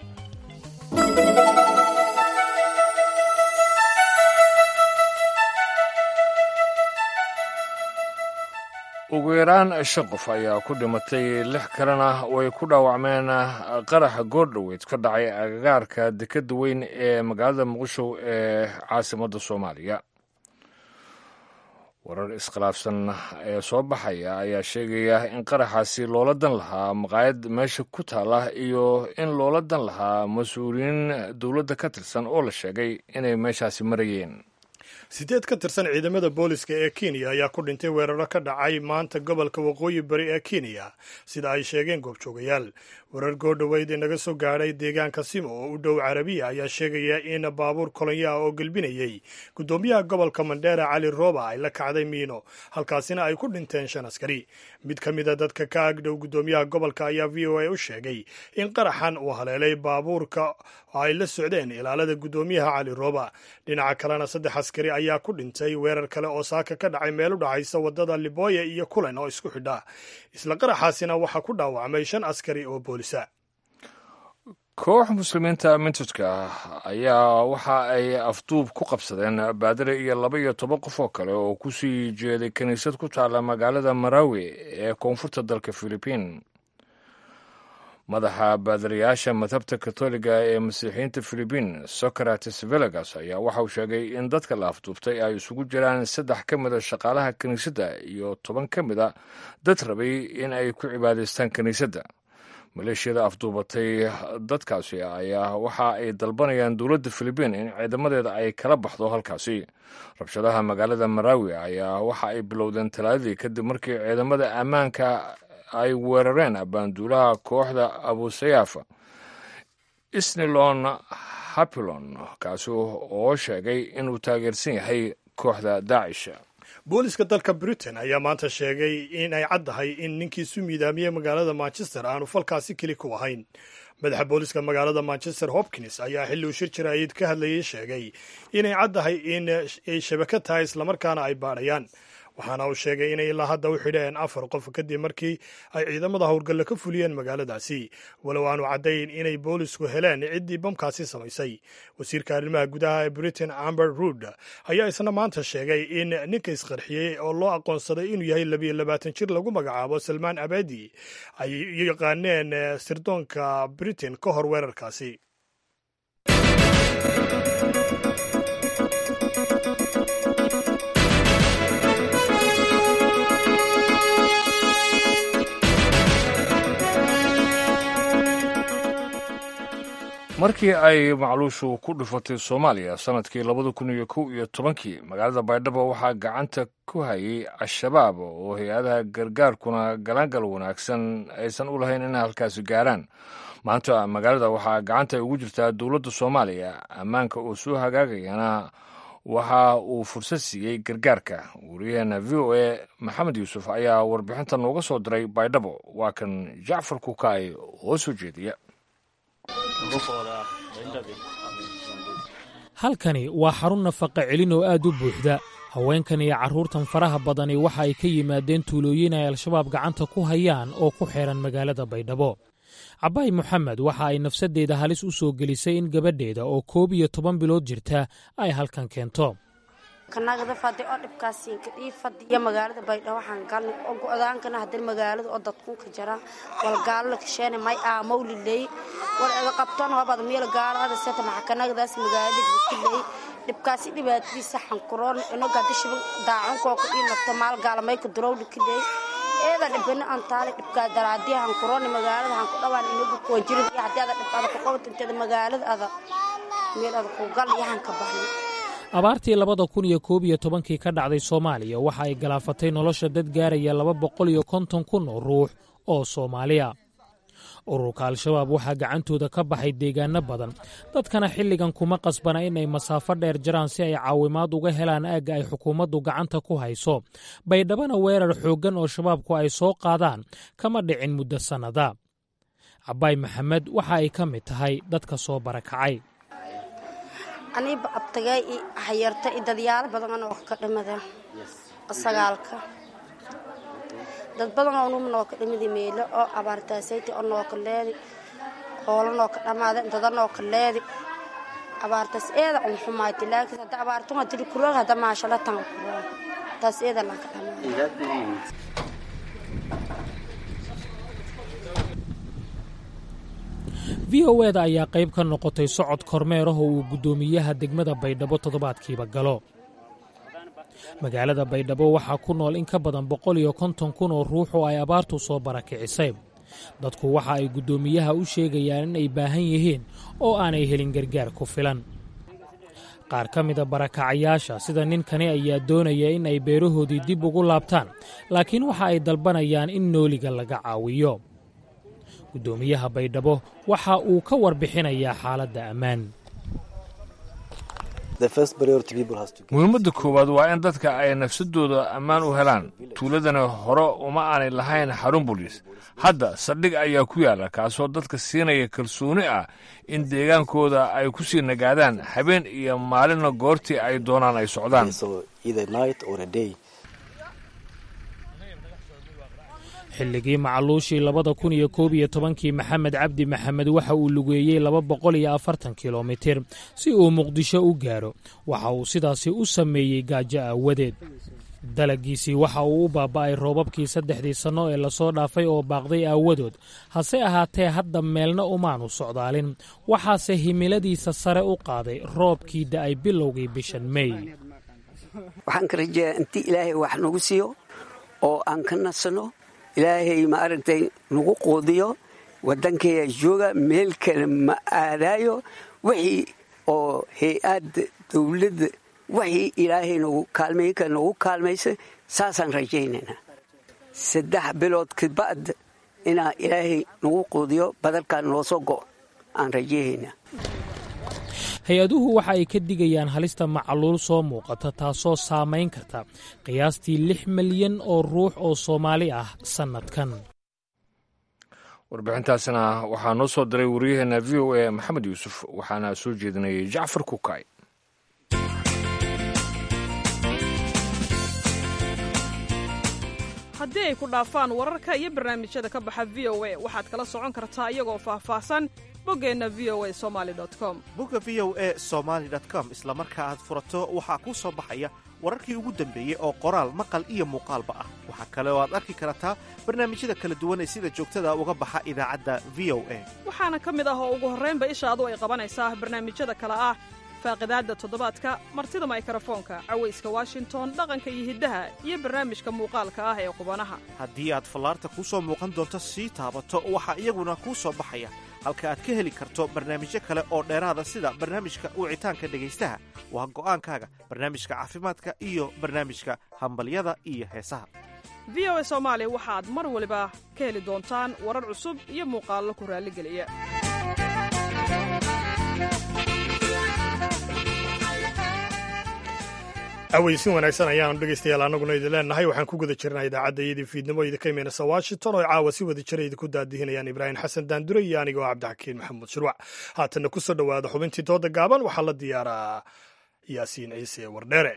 ugu yaraan shan qof ayaa ku dhimatay lix kalena way ku dhaawacmeen qaraxa goordhoweyd ka dhacay agagaarka dekadda weyn ee magaalada muqdisho ee caasimadda soomaaliya warar iskhilaafsan ee soo baxaya ayaa sheegaya in qaraxaasi loola dan lahaa maqaayad meesha ku taala iyo in loola dan lahaa mas-uuliyiin dowladda ka tirsan oo la sheegay inay meeshaasi marayeen sideed ka tirsan ciidamada booliska ee kenya ayaa ku dhintay weeraro ka dhacay maanta gobolka waqooyi bari ee kenya sida ay sheegeen goobjoogayaal warar goordhoweyd ee naga soo gaadhay deegaanka simo oo u dhow carabiya ayaa sheegaya in baabuur kolonyaha oo gelbinayey guddoomiyaha gobolka mandheera cali rooba ay la kacday miino halkaasina ay ku dhinteen shan askari mid ka mida dadka ka agdhow guddoomiyaha gobolka ayaa v o a u sheegay in qaraxan uu haleelay baabuurka oo ay la socdeen ilaalada guddoomiyaha cali rooba dhinaca kalena saddex askari ayaa ku dhintay weerar kale oo saaka ka dhacay meel u dhexaysa waddada liboya iyo kulen oo isku xidha isla qaraxaasina waxaa ku dhaawacmay shan askari oo boolisa koox muslimiinta mintidka ah ayaa waxa ay afduub ku qabsadeen baadire iyo laba iyo toban qof oo kale oo ku sii jeeday kiniisad ku taalla magaalada marawi ee koonfurta dalka filibiin madaxa baadirayaasha madhabta katoliga ee masiixiyiinta filibiin socrates velagas ayaa waxa uu sheegay in dadka la afduubtay ay isugu jiraan saddex ka mida shaqaalaha kiniisadda iyo toban ka mida dad rabay in ay ku cibaadaystaan kiniisadda maleeshiyada afduubatay dadkaasi ayaa waxa ay dalbanayaan dowladda filibiin in ciidamadeeda ay kala baxdo halkaasi rabshadaha magaalada marawi ayaa waxa ay bilowdeen talaadadii kadib markii ciidamada ammaanka ay weerareen abaanduulaha kooxda abusayaaf isnilon hapilon kaasi oo sheegay inuu taageersan yahay kooxda daacish booliska dalka britain ayaa maanta sheegay in ay caddahay in ninkii isu miidaamiyey magaalada manchester aanu falkaasi keli ku ahayn madaxa booliska magaalada manchester hopkins ayaa xilli uu shir jaraa'id ka hadlayay sheegay inay caddahay in ay shabaka tahay islamarkaana ay baadhayaan waxaana uu sheegay inay ilaa hadda u xidheen afar qof kadib markii ay ciidamada howlgalle ka fuliyeen magaaladaasi walow aanu caddayn inay boolisku heleen ciddii bamkaasi samaysay wasiirka arrimaha gudaha ee britain amber rood ayaa isna maanta sheegay in ninka isqarxiyey oo loo aqoonsaday inuu yahay labiyo labaatan jir lagu magacaabo salmaan abadi ay yaqaaneen sirdoonka britain ka hor weerarkaasi markii ay macluushu ku dhufatay soomaaliya sannadkii labada kun iyo kow iyo tobankii magaalada baydhabo waxaa gacanta ku hayay al-shabaab oo hay-adaha gargaarkuna galaangal wanaagsan aysan u lahayn inay halkaasi gaaraan maanta magaalada waxaa gacanta ugu jirtaa dowladda soomaaliya ammaanka oo soo hagaagayana waxa uu fursad siiyey gargaarka wariyaheena v o a maxamed yuusuf ayaa warbixinta nooga soo diray baydhabo waa kan jacfar kukaay oo soo jeediya halkani waa xarun nafaqa celin oo aad u buuxda haweenkan iyo carruurtan faraha badani waxa ay ka yimaadeen tuulooyin ay al-shabaab gacanta ku hayaan oo ku xeehan magaalada baydhabo cabaay moxamed waxa ay nafsaddeeda halis u soo gelisay in gabadheeda oo koob iyo toban bilood jirta ay halkan keento kanagada fadi oo dhibkaasiinka ii fadiya magaalada baydhabo waxaan galnay oo go-daankana haddana magaalada oo dadkunka jara wal gaalala kasheena may aamowliley wal ega qabtoon hobada meel gaalada seta maxakanagadaas magaalada gukiley dhibkaasi dhibaatadiisa xankuroon inogadishiba daacunkooka ii nafta maal gaalamayka durowdhi kiley eeda dhibana antaale dhibkaa daraadiya hankuroon magaalada hanku dhawaan inagu koonjirid iyo haddii ada dhibkaada ku qabat inteeda magaalada ada meel ada ku gal iyo hanka baxnay abaartii labada kun iyo koob iyo tobankii ka dhacday soomaaliya waxa ay galaafatay nolosha dad gaaraya laba boqol iyo konton kun oo ruux oo soomaaliya ururka al-shabaab waxaa gacantooda ka baxay deegaano badan dadkana xilligan kuma qasbana inay masaafo dheer jaraan si ay caawimaad uga helaan aagga ay xukuumaddu gacanta ku hayso baydhabana weerar xooggan oo shabaabku ay soo qaadaan kama dhicin muddo sannada cabaay maxamed waxa ay ka mid tahay dadka soo barakacay aniiba abtagay i hayarta i dadyaalo badan anoo ka dhimada sagaalka dad badan oo numa noo ka dhimidi meelo oo abaartaasayti oo noo ka leedi hoola noo ka dhamaada dada noo ka leedi abaartaas eeda un xumayti laakiin hadda abaartuma tiri kuroog hadda maashala tan kuroog taas eeda laa ka dhamaada v o eda ayaa qayb ka noqotay socod kormeer ah oo uu guddoomiyaha degmada baydhabo toddobaadkiiba galo magaalada baydhabo waxaa ku nool in ka badan boqol iyo konton kun oo ruux oo ay abaartu soo barakicisay dadku waxa ay guddoomiyaha u sheegayaan in ay baahan yihiin oo aanay helin gargaar ku filan qaar ka mida barakacayaasha sida ninkani ayaa doonaya in ay beerahoodii dib ugu laabtaan laakiin waxa ay dalbanayaan in nooliga laga caawiyo guddoomiyaha baydhabo waxa uu ka warbixinayaa xaaladda ammaan muhiimadda koowaad waa in dadka ay nafsadooda ammaan u helaan tuuladana hore uma aanay lahayn xarun boliis hadda saldhig ayaa ku yaalla kaasoo dadka siinaya kalsooni ah in deegaankooda ay ku sii nagaadaan habeen iyo maalinna goortii ay doonaan ay socdaan xilligii macluushii labada kun iyo koob iyo tobankii maxamed cabdi maxamed waxa uu lugeeyey laba boqol iyo afartan kilomitir si uu muqdisho u gaaro waxa uu sidaasi u sameeyey gaajo aawadeed dalagiisii waxa uu u baaba'ay roobabkii saddexdii sanno ee lasoo dhaafay oo baaqday aawadood hase ahaatee hadda meelna umaanu socdaalin waxaase himiladiisa sare u qaaday roobkii da'ay bilowgii bishan mey waxaan ka rajeeyaa intii ilaahay wax nagu siiyo oo aan ka nasanno ilaahay ma aragtay nagu quudiyo waddankeeya jooga meel kale ma aadaayo wixii oo hay-adda dowladda wixii ilaahay nagu kaalmaynka nagu kaalmaysay saasaan rajaynaynaa saddex bilood kaba'd inaa ilaahay nagu quudiyo badalkaan noo soo go' aan rajaynaynaa hay-aduhu waxa ay ka digayaan halista macluul soo muuqata taasoo saamayn karta qiyaastii lix milyan oo ruux oo soomaali ah sannadkan warbixintaasina waxaa noo soo diray waryaheena v o a maxamed yuusuf waxaana soo jeedinayay jacfar kukay haddii ay ku dhaafaan wararka iyo barnaamijyada ka baxa v o a waxaad kala socon kartaa iyagoo faahfaahsan boggeenna v o a somali com bogga v o e somaali com isla marka aad furato waxaa kuu soo baxaya wararkii ugu dambeeyey oo qoraal maqal iyo muuqaalba ah waxaa kale oo aad arki kartaa barnaamijyada kala duwan ee sida joogtada uga baxa idaacadda v o a waxaana ka mid ah oo ugu horraynba ishaadu ay qabanaysaa barnaamijyada kale ah faaqidaadda toddobaadka martida maykarafoonka cawayska washington dhaqanka iyo hiddaha iyo barnaamijka muuqaalka ah ee qubanaha haddii aad fallaarta kuu soo muuqan doonto sii taabato waxaa iyaguna kuu soo baxaya halka aad ka heli karto barnaamijyo kale oo dheeraada sida barnaamijka wicitaanka dhegaystaha waa go'aankaaga barnaamijka caafimaadka iyo barnaamijka hambalyada iyo heesaha v o a soomaali waxaad mar waliba ka heli doontaan warar cusub iyo muuqaallo ku raalligeliya aweysin wanaagsan ayaanu dhegaystayaal annaguna idin leenahay waxaan ku guda jirnaa idaacadda iyadii fiidnimo idinka imaynaysa washington oo caawa si wada jira idinku daadihinayaan ibraahim xasan daandure iyo aniga oo cabdixakiin maxamuud shirwac haatanna ku soo dhowaada xubintii dooda gaaban waxaa la diyaaraa yaasiin ciise wardheere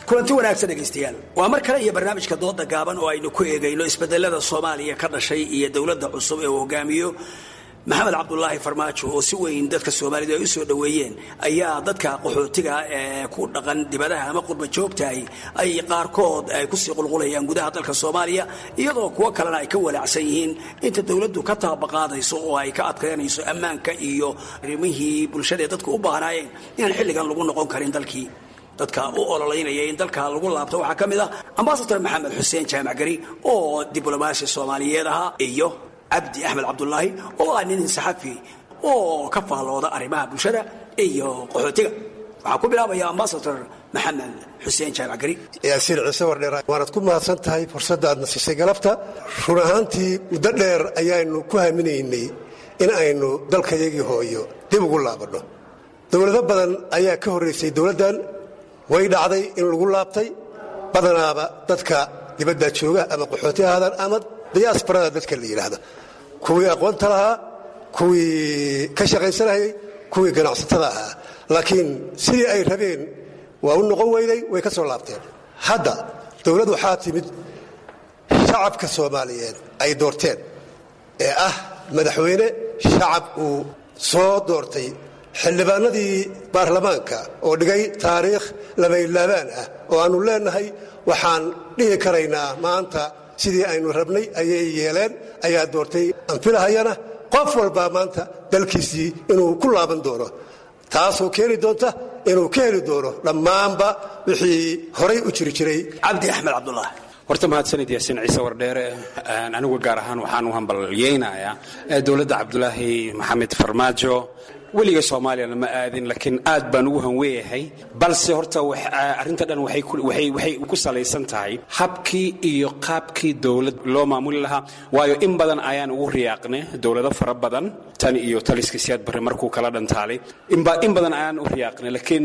kulanti wanaagsan dhegaystayaal waa mar kale iyo barnaamijka dooda gaaban oo aynu ku eegayno isbedelada soomaaliya ka dhashay iyo dowladda cusub ee uu hogaamiyo maxamed cabdulaahi farmaajo oo si weyn dadka soomaalidu ay u soo dhoweeyeen ayaa dadka qaxootiga ee ku dhaqan dibadaha ama qurba joogtahay ay qaarkood ay kusii qulqulayaan gudaha dalka soomaaliya iyadoo kuwo kalena ay ka walaacsan yihiin inta dowladdu ka taabaqaadayso oo ay ka adkaynayso ammaanka iyo arrimihii bulshadaee dadku u baahnaayeen inaan xilligan lagu noqon karin dalkii dadka u ololeynaya in dalka lagu laabto waxaa ka mid ah ambasador maxamed xuseen jaamac gari oo diblomaasi soomaaliyeed ahaa iyo cabdi axmed cabdulaahi oo ah nin saxafi oo ka faallooda arrimaha bulshada iyo qaxootiga waxaa ku bilaabaya ambasador maxamed xuseen jaamac gari yaasiin ciise wardheer waanad ku mahadsan tahay fursadda aad nasisay galabta run ahaantii muddo dheer ayaanu ku haminaynay in aynu dalkayagii hooyo dib ugu laabanno dowlado badan ayaa ka horraysay dowladdan way dhacday in lagu laabtay badanaaba dadka dibadda jooga ama qaxooti ahaadaan ama diyaasbarada dadka la yidhaahdo kuwii aqoonta lahaa kuwii ka shaqaysanayay kuwii ganacsatada ahaa laakiin sidii ay rabeen waa u noqon weyday way ka soo laabteen hadda dowlad waxaa timid shacabka soomaaliyeed ay doorteen ee ah madaxweyne shacab uu soo doortay xildhibaanadii baarlamaanka oo dhigay taariikh labaylaabaan ah oo aannu leennahay waxaan dhihi karaynaa maanta sidii aynu rabnay ayay yeeleen ayaa doortay anfilahayana qof walbaa maanta dalkiisii inuu ku laaban doono taasoo keeni doonta inuu ka heli doono dhammaanba wixii horay u jiri jiray cabdi axmed cabdullah horta mahadsanid yaasiin ciise wardheere anigu gaar ahaan waxaan u hambalyeynayaa dowladda cabdulaahi maxamed farmaajo weliga soomaaliyana ma aadin laakiin aad baan ugu hanweeyahay balse horta arrinta dhan waxay ku salaysan tahay habkii iyo qaabkii dowlad loo maamuli lahaa waayo in badan ayaan ugu riyaaqnay dowlado fara badan tan iyo taliska siyaad barre markuu kala dhantaalay in badan ayaan u riyaaqnay laakiin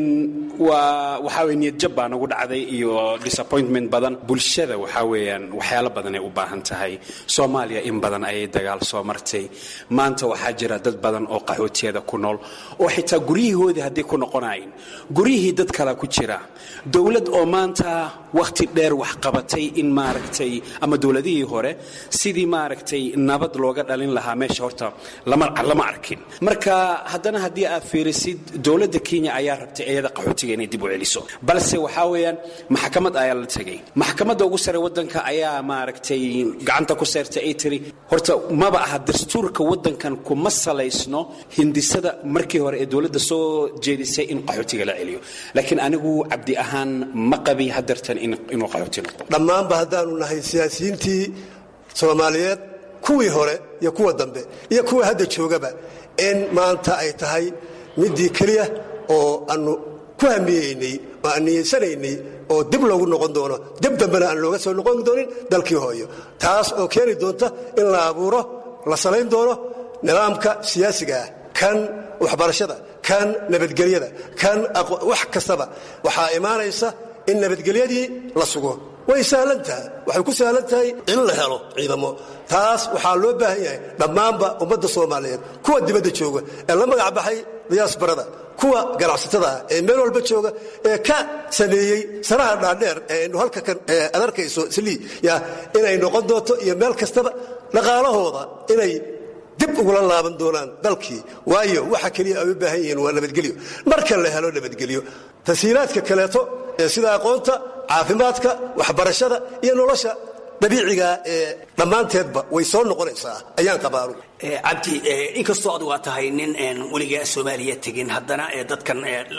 waa waxaa weye niyadjab baa nagu dhacday iyo disappointment badan bulshada waxaa weeyaan waxyaalo badan ay u baahan tahay soomaaliya in badan ayay dagaal soo martay maanta waxaa jira dad badan oo qaxootiyada ku nool oo xitaa guryihoodii hadday ku noqonayn guryihii dad kala ku jira dowlad oo maanta wakhti dheer wax qabatay in maaragtay ama dowladihii hore sidii maaragtay nabad looga dhalin lahaa meesha horta lama arkin marka haddana haddii aad fiirisid dowladda kenya ayaa rabtay iyada qaxootiga inay dib u celiso balse waxaa weeyaan maxkamad ayaa la tegay maxkamadda ugu sare waddanka ayaa maaragtay gacanta ku seertay ay tiri horta maba aha dastuurka waddankan kuma salaysno hindisada markii hore ee dowladda soo jeedisay in qaxootiga la celiyo laakiin anigu cabdi ahaan ma qabi hadeertan inuu qaxooti noqdo dhammaanba haddaanu nahay siyaasiyiintii soomaaliyeed kuwii hore iyo kuwa dambe iyo kuwa hadda joogaba in maanta ay tahay midii keliya oo aanu ku hamiyeynay oo aan niyeysanaynay oo dib loogu noqon doono dib dambena aan looga soo noqon doonin dalkii hooyo taas oo keeni doonta in la abuuro la salayn doono nidaamka siyaasiga ah kan waxbarashada kan nabadgelyada kan wax kastaba waxaa imaanaysa in nabadgelyadii la sugo way sahlan tahay waxay ku sahlan tahay in la helo ciidamo taas waxaa loo baahan yahay dhammaanba ummadda soomaaliyeed kuwa dibadda jooga ee la magac baxay diyaasbarada kuwa ganacsatada ah ee meel walba jooga ee ka sameeyey sanaha dhaadheer ee aynu halka kan ad arkayso slii ya inay noqon doonto iyo meel kastaba dhaqaalahooda inay dib ugula laaban doonaan dalkii waayo waxa keliya ay u baahan yihiin waa nabadgelyo marka la helo nabadgelyo tasiilaadka kaleeto ee sida aqoonta caafimaadka waxbarashada iyo nolosha dabiiciga ee dhammaanteedba way soo noqonaysaa ayaan qabaanu cabdi inkastoo adugu aad tahay nin weligaa soomaaliya tegin haddana dadkan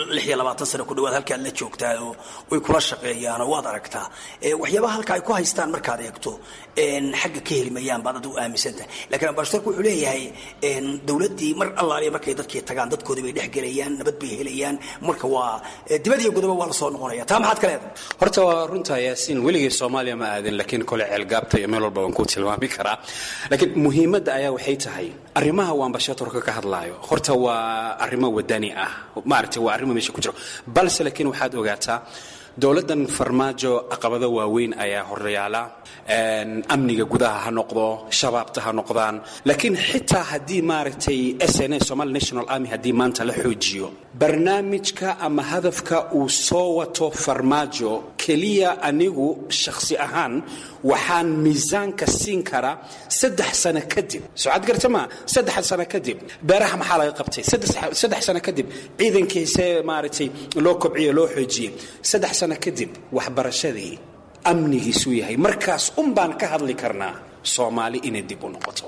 sano ku dhawaad halkaad la joogtaa oo way kula shaqeeyaanoo waad aragtaa waxyaabaha halka ay ku haystaan markaad eegto xagga ka heli mayaan baad adigu aaminsantahay lakiin ambasadorku wuxuu leeyahay dowladdii mar allaaliya markay dadkii tagaan dadkoodii bay dhex gelayaan nabad bay helayaan marka waa dibad iyo godoba waa la soo noqonaya taa maxaad ka leedahay horta waa runtaa yaasiin weligay soomaaliya ma aadin laakiin kole ceelgaabta iyo meel walba waan ku tilmaami karaa laakiin muhiimadda ayaa waxay tahay arrimaha uu ambashatorka ka hadlaayo horta waa arrimo wadani ah maaragtay waa arrimo meesha ku jiro balse laakiin waxaad ogaataa dowladdan farmaajo caqabado waaweyn ayaa horyaala amniga gudaha ha noqdo shabaabta ha noqdaan laakiin xitaa haddii maaragtay s n a somali national army haddii maanta la xoojiyo barnaamijka ama hadafka uu soo wato farmaajo keliya anigu shakhsi ahaan waxaan miisaanka siin karaa saddex sano kadib socad garta maa saddex sano kadib beeraha maxaa laga qabtay saddex sano kadib ciidankiisee maaragtay loo kobciye loo xoojiyey saddex sano kadib waxbarashadii amnigiisuu yahay markaas un baan ka hadli karnaa soomaali inay dib u noqoto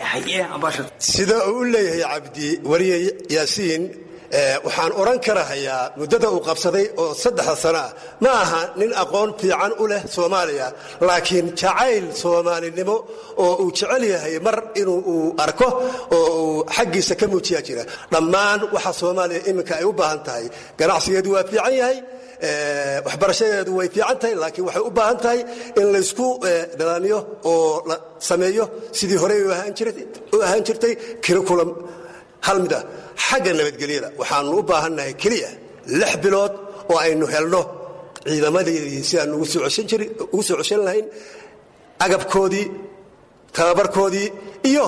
sida uu u leeyahay cabdi wariye yaasiin waxaan odhan karahayaa muddada uu qabsaday oo saddexda sana ah ma aha nin aqoon fiican u leh soomaaliya laakiin jacayl soomaalinimo oo uu jecel yahay mar inuu uu arko oo uu xaggiisa ka muujiyaa jira dhammaan waxa soomaaliya iminka ay u baahan tahay ganacsigeedu waa fiican yahay waxbarashadeedu way fiican tahay laakiin waxay u baahan tahay in laysku dadaamiyo oo la sameeyo sidii horey u ahaan jirtay curriculum hal mid ah xagga nabadgelyada waxaanu u baahannahay keliya lix bilood oo aynu helno ciidamadeedii si aan ugu soo ceshan lahayn agabkoodii tababarkoodii iyo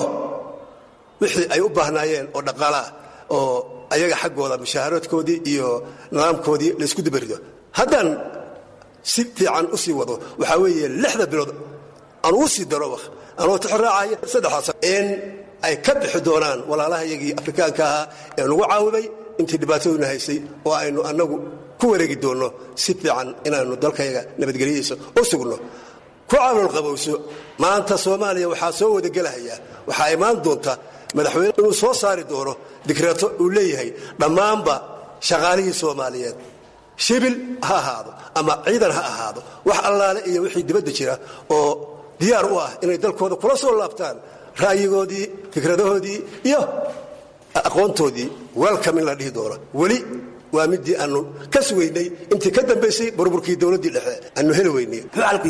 wixii ay u baahnaayeen oo dhaqaalaah oo ayaga xaggooda mushaaharoodkoodii iyo nidaamkoodii laysku dabarido haddaan si fiican u sii wado waxaa weeye lixda bilood aan ugu sii daro anoo tixraacaya saddexdaas in ay ka bixi doonaan walaalaha iyagii afrikaanka ahaa ee nagu caawimay intii dhibaataduna haysay oo aynu annagu ku wareegi doonno si fiican inaannu dalkayaga nabadgelyadiisa u sugno ku caawil qabowso maanta soomaaliya waxaa soo wadagelahayaa waxaa imaan doonta madaxweyne inuu soo saari doono dikreeto uu leeyahay dhammaanba shaqaalihii soomaaliyeed shibil ha ahaado ama ciidan ha ahaado wax allaale iyo wixii dibadda jira oo diyaar u ah inay dalkooda kula soo laabtaan ra'yigoodii fikradahoodii iyo aqoontoodii welcome in la dhihi doono weli waa midii aanu ka sugaynay intii ka dambaysay burburkii dowladdii dhexe aanu heli weynay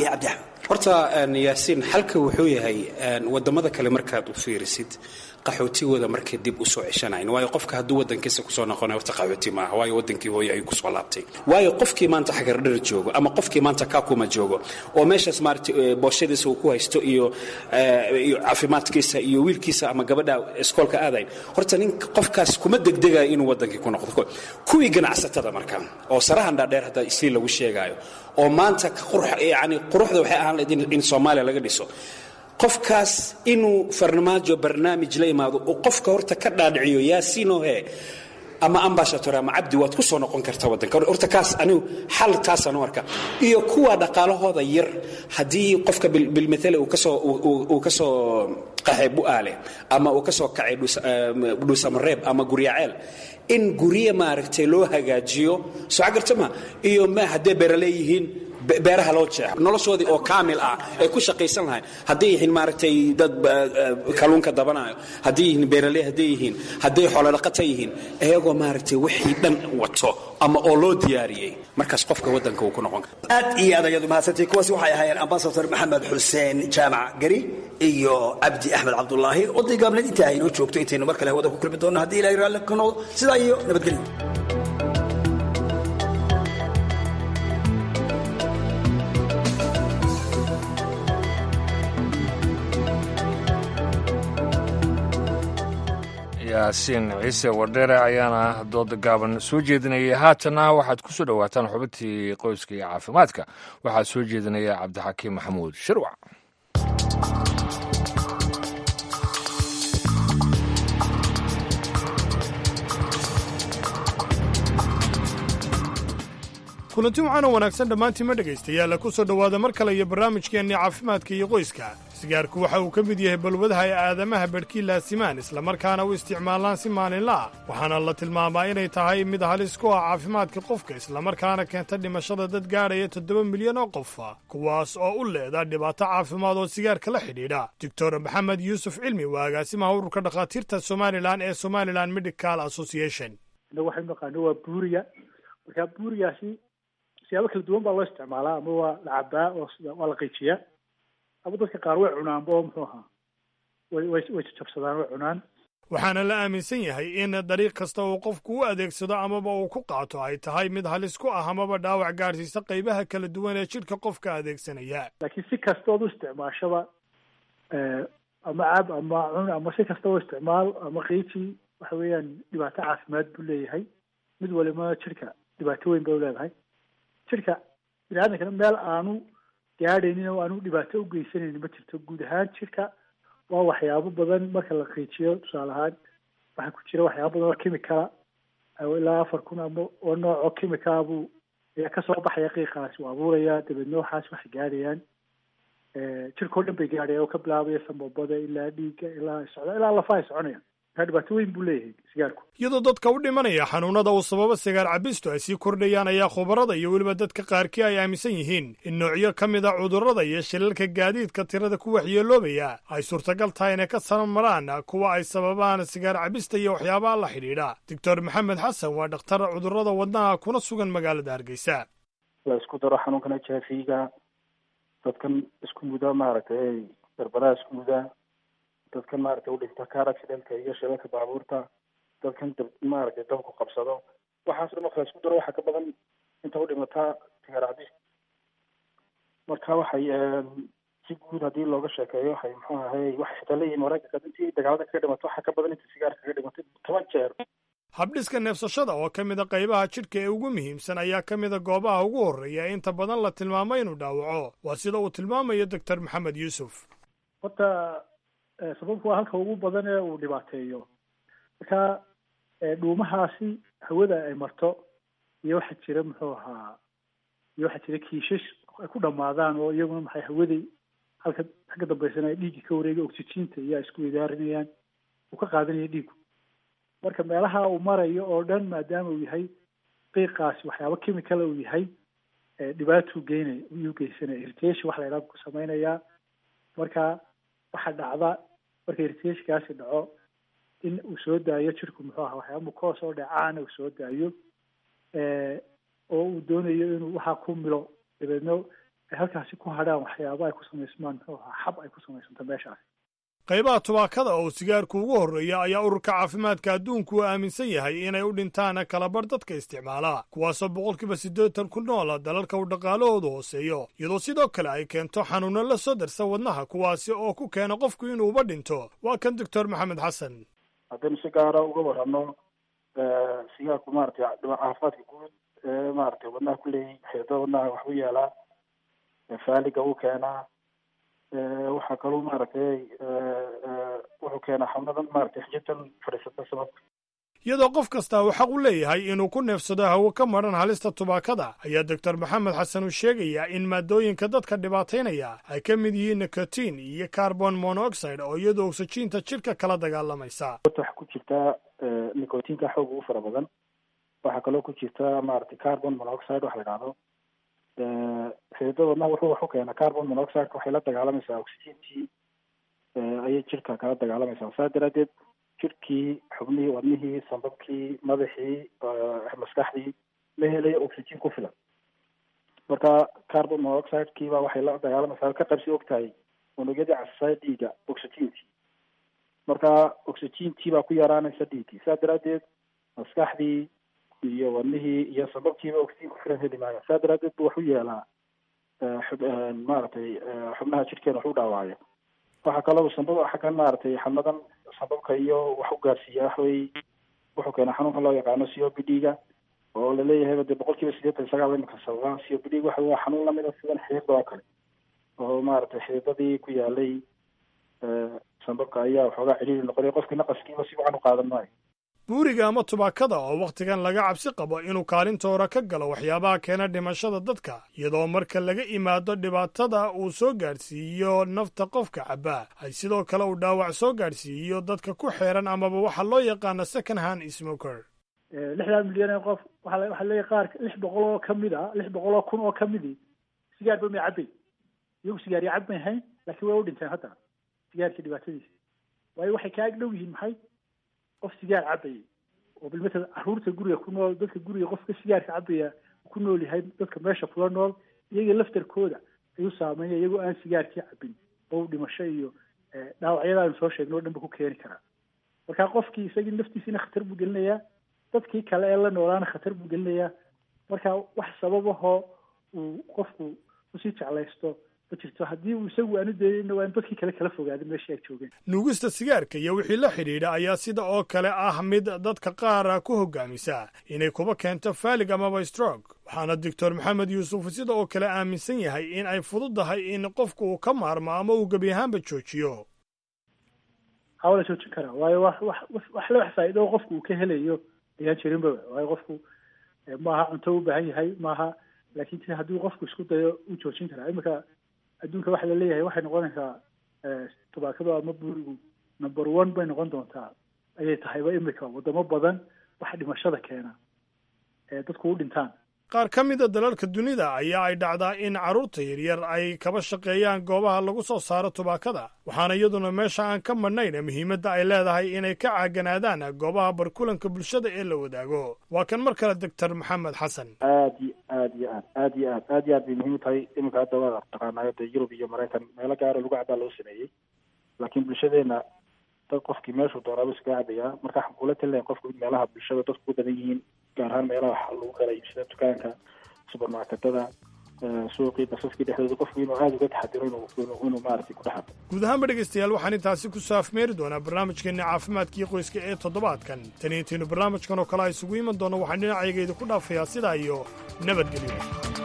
horta yaasiin xalka wuxuu yahay wadamada kale markaad u fiirisid qaxootigooda markay dib u soo ceshanayn waayo qofka hadduu wadankiisa kusoo noqonay horta qaxooti maaha waayo wadankii hooye ayuu kusoo laabtay waayo qofkii maanta xagardhar joogo ama qofkii maanta kakuma joogo oo meeshaas maarata booshadiisa uu ku haysto iyo iyo caafimaadkiisa iyo wiilkiisa ama gabadha iskoolka aadayn horta nin qofkaas kuma degdegayo inuu wadankii ku noqdo kuwii ganacsatada marka oo sarahan dhaadheer hadda isii lagu sheegaayo oo maanta yani quruxda waxay ahaan lahayd in soomaaliya laga dhiso qofkaas inuu farmaajo barnaamij la imaado uu qofka horta ka dhaadhiciyo yaasiinohe ama ambashator ama cabdi waad ku soo noqon karta wadanka horta kaas anigu xal taasaan u arka iyo kuwa dhaqaalahooda yar haddii qofka bilmathale uu kasoo uu kasoo qaxay bu'aale ama uu kasoo kacay dhuusamareeb ama guryaceel in gurye maaragtay loo hagaajiyo soo garta ma iyo ma haddee beera leeyihiin beeraha loo jeexo noloshoodii oo kaamil ah ay ku shaqaysan lahayn hadday yihiin maaragtay dad kalluunka dabanayo hadday yihiin beeraley hadday yihiin hadday xoolodhaqata yihiin iyagoo maaragtay wixii dhan wato ama oo loo diyaariyey markaas qofka waddanka uu ku noqon karo aad iyo aad ayadu mahadsantay kuwaasi waxay ahaayeen ambasador maxamed xuseen jaamac gari iyo cabdi axmed cabdulaahi oday gaabneed intaa aynoo joogto intaynu mar kale hawada ku kulmi doonno haddii ilahay raalli ka noqdo sidaa iyo nabadgelyo yaasiin ciise wardheere ayaana dooda gaaban soo jeedinayay haatanna waxaad ku soo dhowaataan xubintii qoyska iyo caafimaadka waxaa soo jeedinaya cabdixakiim maxamuud shirwac kulanti waxaana wanaagsan dhammaantiima dhegaystayaalla ku soo dhowaada mar kale iyo barnaamijkeennii caafimaadka iyo qoyska sigaarku waxa uu ka mid yahay balwadaha ay aadamaha badhkii laasimaan islamarkaana u isticmaalaan si maalinla ah waxaana la tilmaamaa inay tahay mid halis ku ah caafimaadka qofka islamarkaana keenta dhimashada dad gaadhaya toddoba milyan oo qofa kuwaas oo u leeda dhibaato caafimaad oo sigaarka la xidhiidha doctor maxamed yuusuf cilmi waa agaasimaha ururka dhakhaatiirta somalilan ee somalilan medical association waxay naqaano waa buuriya marka buurigaasi siyaabo kala duwan baa loo isticmaalaa ama waa la cabaa oo waa la qiijiyaa ama dadka qaar way cunaanba oo muxuu ahaa way way way jajabsadaan way cunaan waxaana la aaminsan yahay in dariiq kasta uu qofku u adeegsado amaba uu ku qaato ay tahay mid halis ku ah amaba dhaawac gaadhsiisa qaybaha kala duwan ee jidhka qofka adeegsanaya laakiin si kastood u isticmaashaba ama cab ama cun ama si kasta u isticmaal ama qiiji waxa weeyaan dhibaato caafimaad buu leeyahay mid waliba jirka dhibaato weyn bay uleedahay jirka bini-aadankana meel aanu gaadhaynin oo aanu dhibaato u geysanaynin ma jirto guud ahaan jirka waa waxyaabo badan marka la qiijiyo tusaale ahaan waxaa ku jira waxyaabo badan oo chemicala ilaa afar kun ama oo nooc oo chemicala buu ayaa kasoo baxaya qiiqaasi uu abuuraya dabeedna waxaas waxay gaadhayaan jirkao dhan bay gaadhayaan oo ka bilaabaya sambabada ilaa dhiigga ilaa socda ilaa lafa ay soconayaan markaa dhibaato weyn buu leeyahay sigaarku iyadoo dadka u dhimanaya xanuunada uu sababo sigaar cabistu ay sii kordhayaan ayaa khubarada iyo weliba dadka qaarkii ay aaminsan yihiin in noocyo ka mid a cudurrada iyo shilalka gaadiidka tirada ku waxyeeloobaya ay suurtagal tahay inay ka sanamaraan kuwa ay sababaan sigaar cabista iyo waxyaabaha la xidhiidha doctor maxamed xasan waa dhakhtar cudurrada wadnaha kuna sugan magaalada hargeysa la isku daro xanuunkan h i v ga dadkan isku muda maaragtay darbadaha isku muda dadkan maaragtay udhinta car accidentka iyo shilalka baabuurta dadkan dab maaragtay dabku qabsado waxaas dhan marka la isku daro waxaa ka badan inta u dhimataa sigaar cabis marka waxay si guud haddii looga sheekeeyo waxay muxuu ahay waxay xitaa leeyihin maraykanka intii dagaalada kaga dhimato waxaa ka badan inta sigaar kaga dhimatay toban jeer habdhiska neefsashada oo ka mid a qaybaha jidhka ee ugu muhiimsan ayaa ka mid a goobaha ugu horreeya ee inta badan la tilmaamo inuu dhaawaco waa sida uu tilmaamayo doctor maxamed yuusuf horta sababku waa halka ugu badan ee uu dhibaateeyo marka dhuumahaasi hawada ay marto iyo waxaa jira muxuu ahaa iyo waxaa jira kiishash ay ku dhamaadaan oo iyaguna maxay hawadii halka xagga dambeysana ay dhiigga ka wareegay oxygiinta iyo ay isku idaarinayaan uu ka qaadanaya dhiigu marka meelaha uu marayo oo dhan maadaama uu yahay qiiqaasi waxyaabo chemicala uu yahay dhibaatuu geynay iyuu geysanaya irritation waxa la yidhaha ku samaynayaa marka waxaa dhacda marka irritationkaasi dhaco in uu soo daayo jirku muxuu aha waxyaaba mukoos oo dheecaana uu soo daayo oo uu doonayo inuu waxaa ku milo dabeedna ay halkaasi ku hadhaan waxyaaba ay ku samaysmaan muxuu ahaa xab ay ku samaysanto meeshaasi qaybaha tubaakada oo sigaarku ugu horreeya ayaa ururka caafimaadka adduunku uu aaminsan yahay inay u dhintaan kalabar dadka isticmaala kuwaasoo boqolkiiba siddeetan ku noola dalalka uu dhaqaalahoodu hooseeyo iyadoo sidoo kale ay keento xanuuno la soo darsa wadnaha kuwaasi oo ku keena qofku inuuba dhinto waa kan doctor maxamed xasan haddaynu si gaara uga warrano sigaarku maaragtay caafimaadka guud ee maaragtay wadnaha ku leeyahy xeedada wadnaha waxu yeelaa faaliga uu keenaa waxaa kaloo maaragtay wuxuu keenaa xubnadan maaragtay xijirtan fadhiisata sababka iyadoo qof kasta uu xaq u leeyahay inuu ku neefsado hawo ka madhan halista tubaakada ayaa doctor maxamed xasan uu sheegayaa in maadooyinka dadka dhibaataynaya ay ka mid yihiin nicotin iyo carbon monoxide oo iyadoo oxygiinta jidhka kala dagaalamaysa waxa ku jirta nicotinka xoog ugu fara badan waxaa kaloo ku jirta maaragtay carbon monoxide waxa la idhahdo xididada wadnaha wuxuu wax u keenaa carbon monoxideka waxay la dagaalamaysaa oxygentii ayay jirka kala dagaalamaysaa saa daraadeed jirkii xubnihii wadnihii sambabkii madaxii maskaxdii ma helayo oxygen ku filan marka carbon monoxidekiiba waxay la dagaalamaysaa ka qabsi og tahay unugyadii casasaya dhiiga oxygentii marka oxygentii baa ku yaraanaysa dhiiggii saa daraadeed maskaxdii iyo wadnihii iyo sababkiiba oxygen ku filan heli maayo saa daraadeed bu wax u yeelaa maaragtay xubnaha jirkeena wax u dhaawaayo waxaa kaloo sambab xaggan maaragtay xanadan sambabka iyo wax u gaarsiiya waxwey wuxuu keenaa xanuunka loo yaqaano c o p d ga oo laleeyahay de boqol kiiba sideetan sagaal imika sababa c o p d ga waxa waa xanuun lamida sidan xidiqda oo kale oo maaragtay xididadii ku yaalay sambabka ayaa waxoogaa ciriiri noqonaya qofkii naqaskiiba si wacan u qaadan maayo buuriga ama tubaakada oo wakhtigan laga cabsi qabo inuu kaalintoora ka galo waxyaabaha keena dhimashada dadka iyadoo marka laga imaado dhibaatada uu soo gaadhsiiyo nafta qofka cabaa ay sidoo kale uu dhaawac soo gaadhsiiyo dadka ku xeeran amaba waxa loo yaqaano second hand smoker lixdan milyan ee qof waaa waxaa leeyahy qaar lix boqol oo kamid a lix boqol oo kun oo kamidi sigaarba may cabay iyagu sigaar ya cab may hayn laakiin way u dhinteen hadda sigaarkii dhibaatadiisa waayo waxay ka ag dhow yihiin maxay qof sigaar cabaya oo bilmata caruurta guriga ku nool dadka guriga qofka sigaarka cabaya ku nool yahay dadka meesha kula nool iyaga laftarkooda ayuu saameeya iyagoo aan sigaarkii cabin oo dhimasho iyo dhaawacyada aynu soo sheegno o dhan ba ku keeni karaa marka qofkii isagii naftiisina khatar buu gelinayaa dadkii kale ee la noolaana khatar buu gelinayaa marka wax sababahoo uu qofku usii jeclaysto ma jirto haddii uu isagu aanu daynayna waa in dadkii kale kala fogaada meeshii ay joogeen nuugista sigaarka iyo wixii la xidhiidha ayaa sida oo kale ah mid dadka qaara ku hogaamisa inay kuba keento faalig amaba strog waxaana doctor maxamed yuusuf sida oo kale aaminsan yahay in ay fududahay in qofku uu ka maarmo ama uu gebi ahaanba joojiyo waa la joojin karaa waayo wax wax wax le wax faa'iido qofku uu ka helayo ayaan jirinba waayo qofku maaha cunto u baahan yahay maaha laakin ti haddii qofku isku dayo uu joojin karaa iminka adduunka waxa la leeyahay waxay noqonaysaa tubaakadu ama buurigu number one bay noqon doontaa ayay tahayba imika wadamo badan waxa dhimashada keena ee dadku u dhintaan qaar ka mida dalalka dunida ayaa ay dhacdaa in carruurta yaryar ay kaba shaqeeyaan goobaha lagu soo saaro tubaakada waxaana iyaduna meesha aan ka madhnayn muhiimadda ay leedahay inay ka caaganaadaan goobaha barkulanka bulshada ee la wadaago waa kan mar kale doctor maxamed xasan aad iyo aad iyo aad aad iyo aad aad iyo aad bay muhiim u tahay iminka hadda waa taqaanayo dee yurub iyo maraykan meelo gaaro lagu cabaa loo sameeyey laakiin bulshadeena dad qofkii meeshuu doonaaba iskaga cabayaa marka waxaan kula talinahay qofku in meelaha bulshada dadku ku badan yihiin gaar ahaan meelaha waxa lagu kala iibsada dukaanka subermarketada suuqii basaskii dhexdooda qofku inuu aada uga taxadiro inuu inuu maaragtay ku dhexado guud ahaanba dhegaystayaal waxaan intaasi ku saafmeeri doonaa barnaamijkeenna caafimaadkii qoyska ee toddobaadkan tani intaynu barnaamijkan oo kale a isugu iman doonno waxaan dhinacayga idinku dhaafayaa sidaa iyo nabadgelyo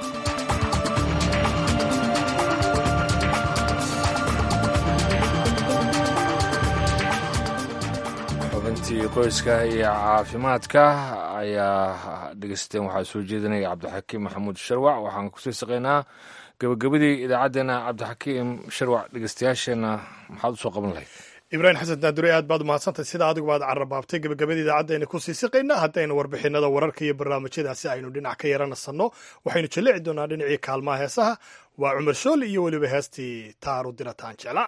xubintii qoyska iyo caafimaadka ayaa dhegeysateen waxaa soo jeedinaya cabdixakiim maxamuud sharwac waxaan kusii saqaynaa gabagabadii idaacaddeenna cabdixakiim sharwac dhegeystayaasheenna maxaad usoo qaban lahayd ibraahim xasan daandure aad baad umahadsantahay sida adigu baad carrabaabtay gabagabada idaacaddaayna kusii siqaynaa haddaynu warbixinada wararka iyo barnaamijyadaasi aynu dhinac ka yaranasanno waxaynu jalleci doonaa dhinacii kaalmaha heesaha waa cumar shool iyo weliba heestii taaru dirataan jecla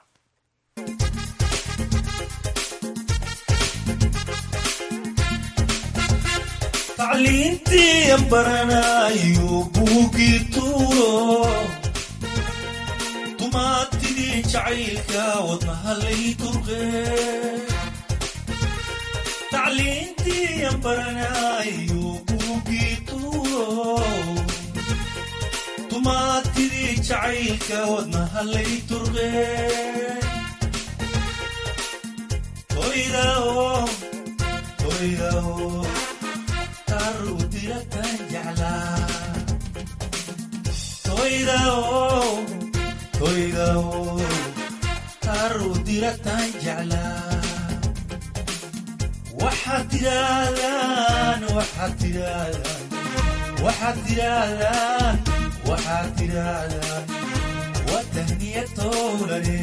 tacliintii baranayo buugii tuuro dumaatidii jacaylka wadnahalay turqe tacliintii baranayo buugii tuuro dumaatidii jacaylka wadnahalay turqe toydao toydao toydao taru diratan jeclaa waxaad tirahdaan waxaad tirahdaan waxaad tirahdaan waxaad tirahdaan waa tahniya towlane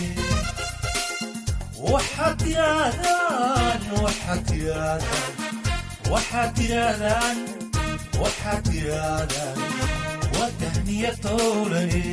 waxaad tirahdaan waxaad tirahdaan waxaad tirahdaan waxaad tirahdaan waa tahniya towlane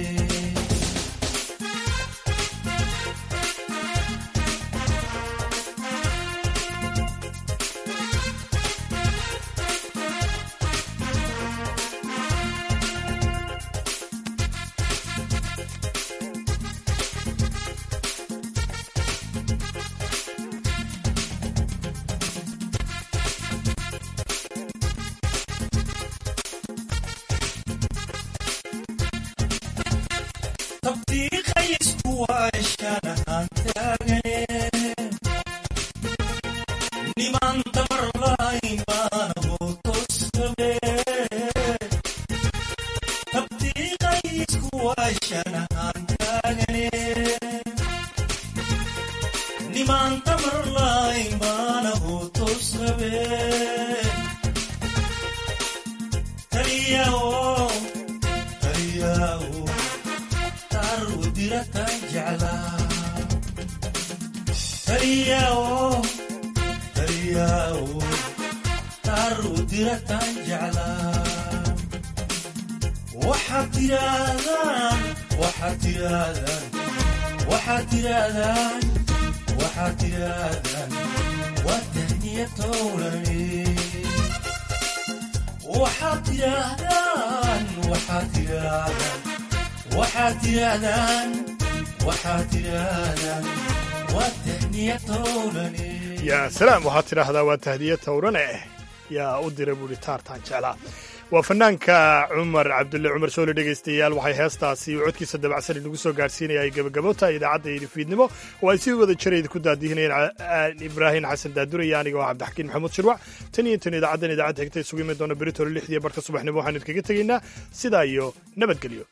yaa salaam waxaad tidhaahdaa waa tahdiya towrane yaa u dira buuhi taartaan jeclaa waa fanaanka cumar cabdulle cumar soole dhegaystayaal waxay heestaasi codkiisa dabacsan inagu soo gaadhsiinaya ay gabagabota idaacadda iyo fiidnimo oo ay si wada jirayd ku daadihinayeen ibraahim xasan daaduraya aniga oo cabdixakiin maxamuud shirwac tan iyo tan idaacaddan idaacadda xigta isugu imi doona beritole lixdiiyo barka subaxnimo waxaanu idkaga tegaynaa sidaa iyo nabadgelyo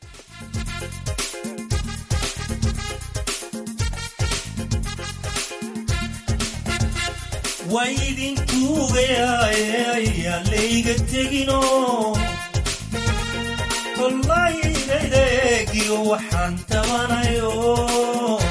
waa idinkuugayayaan layga tegino kollaydaydaygiyo waxaan tabanayo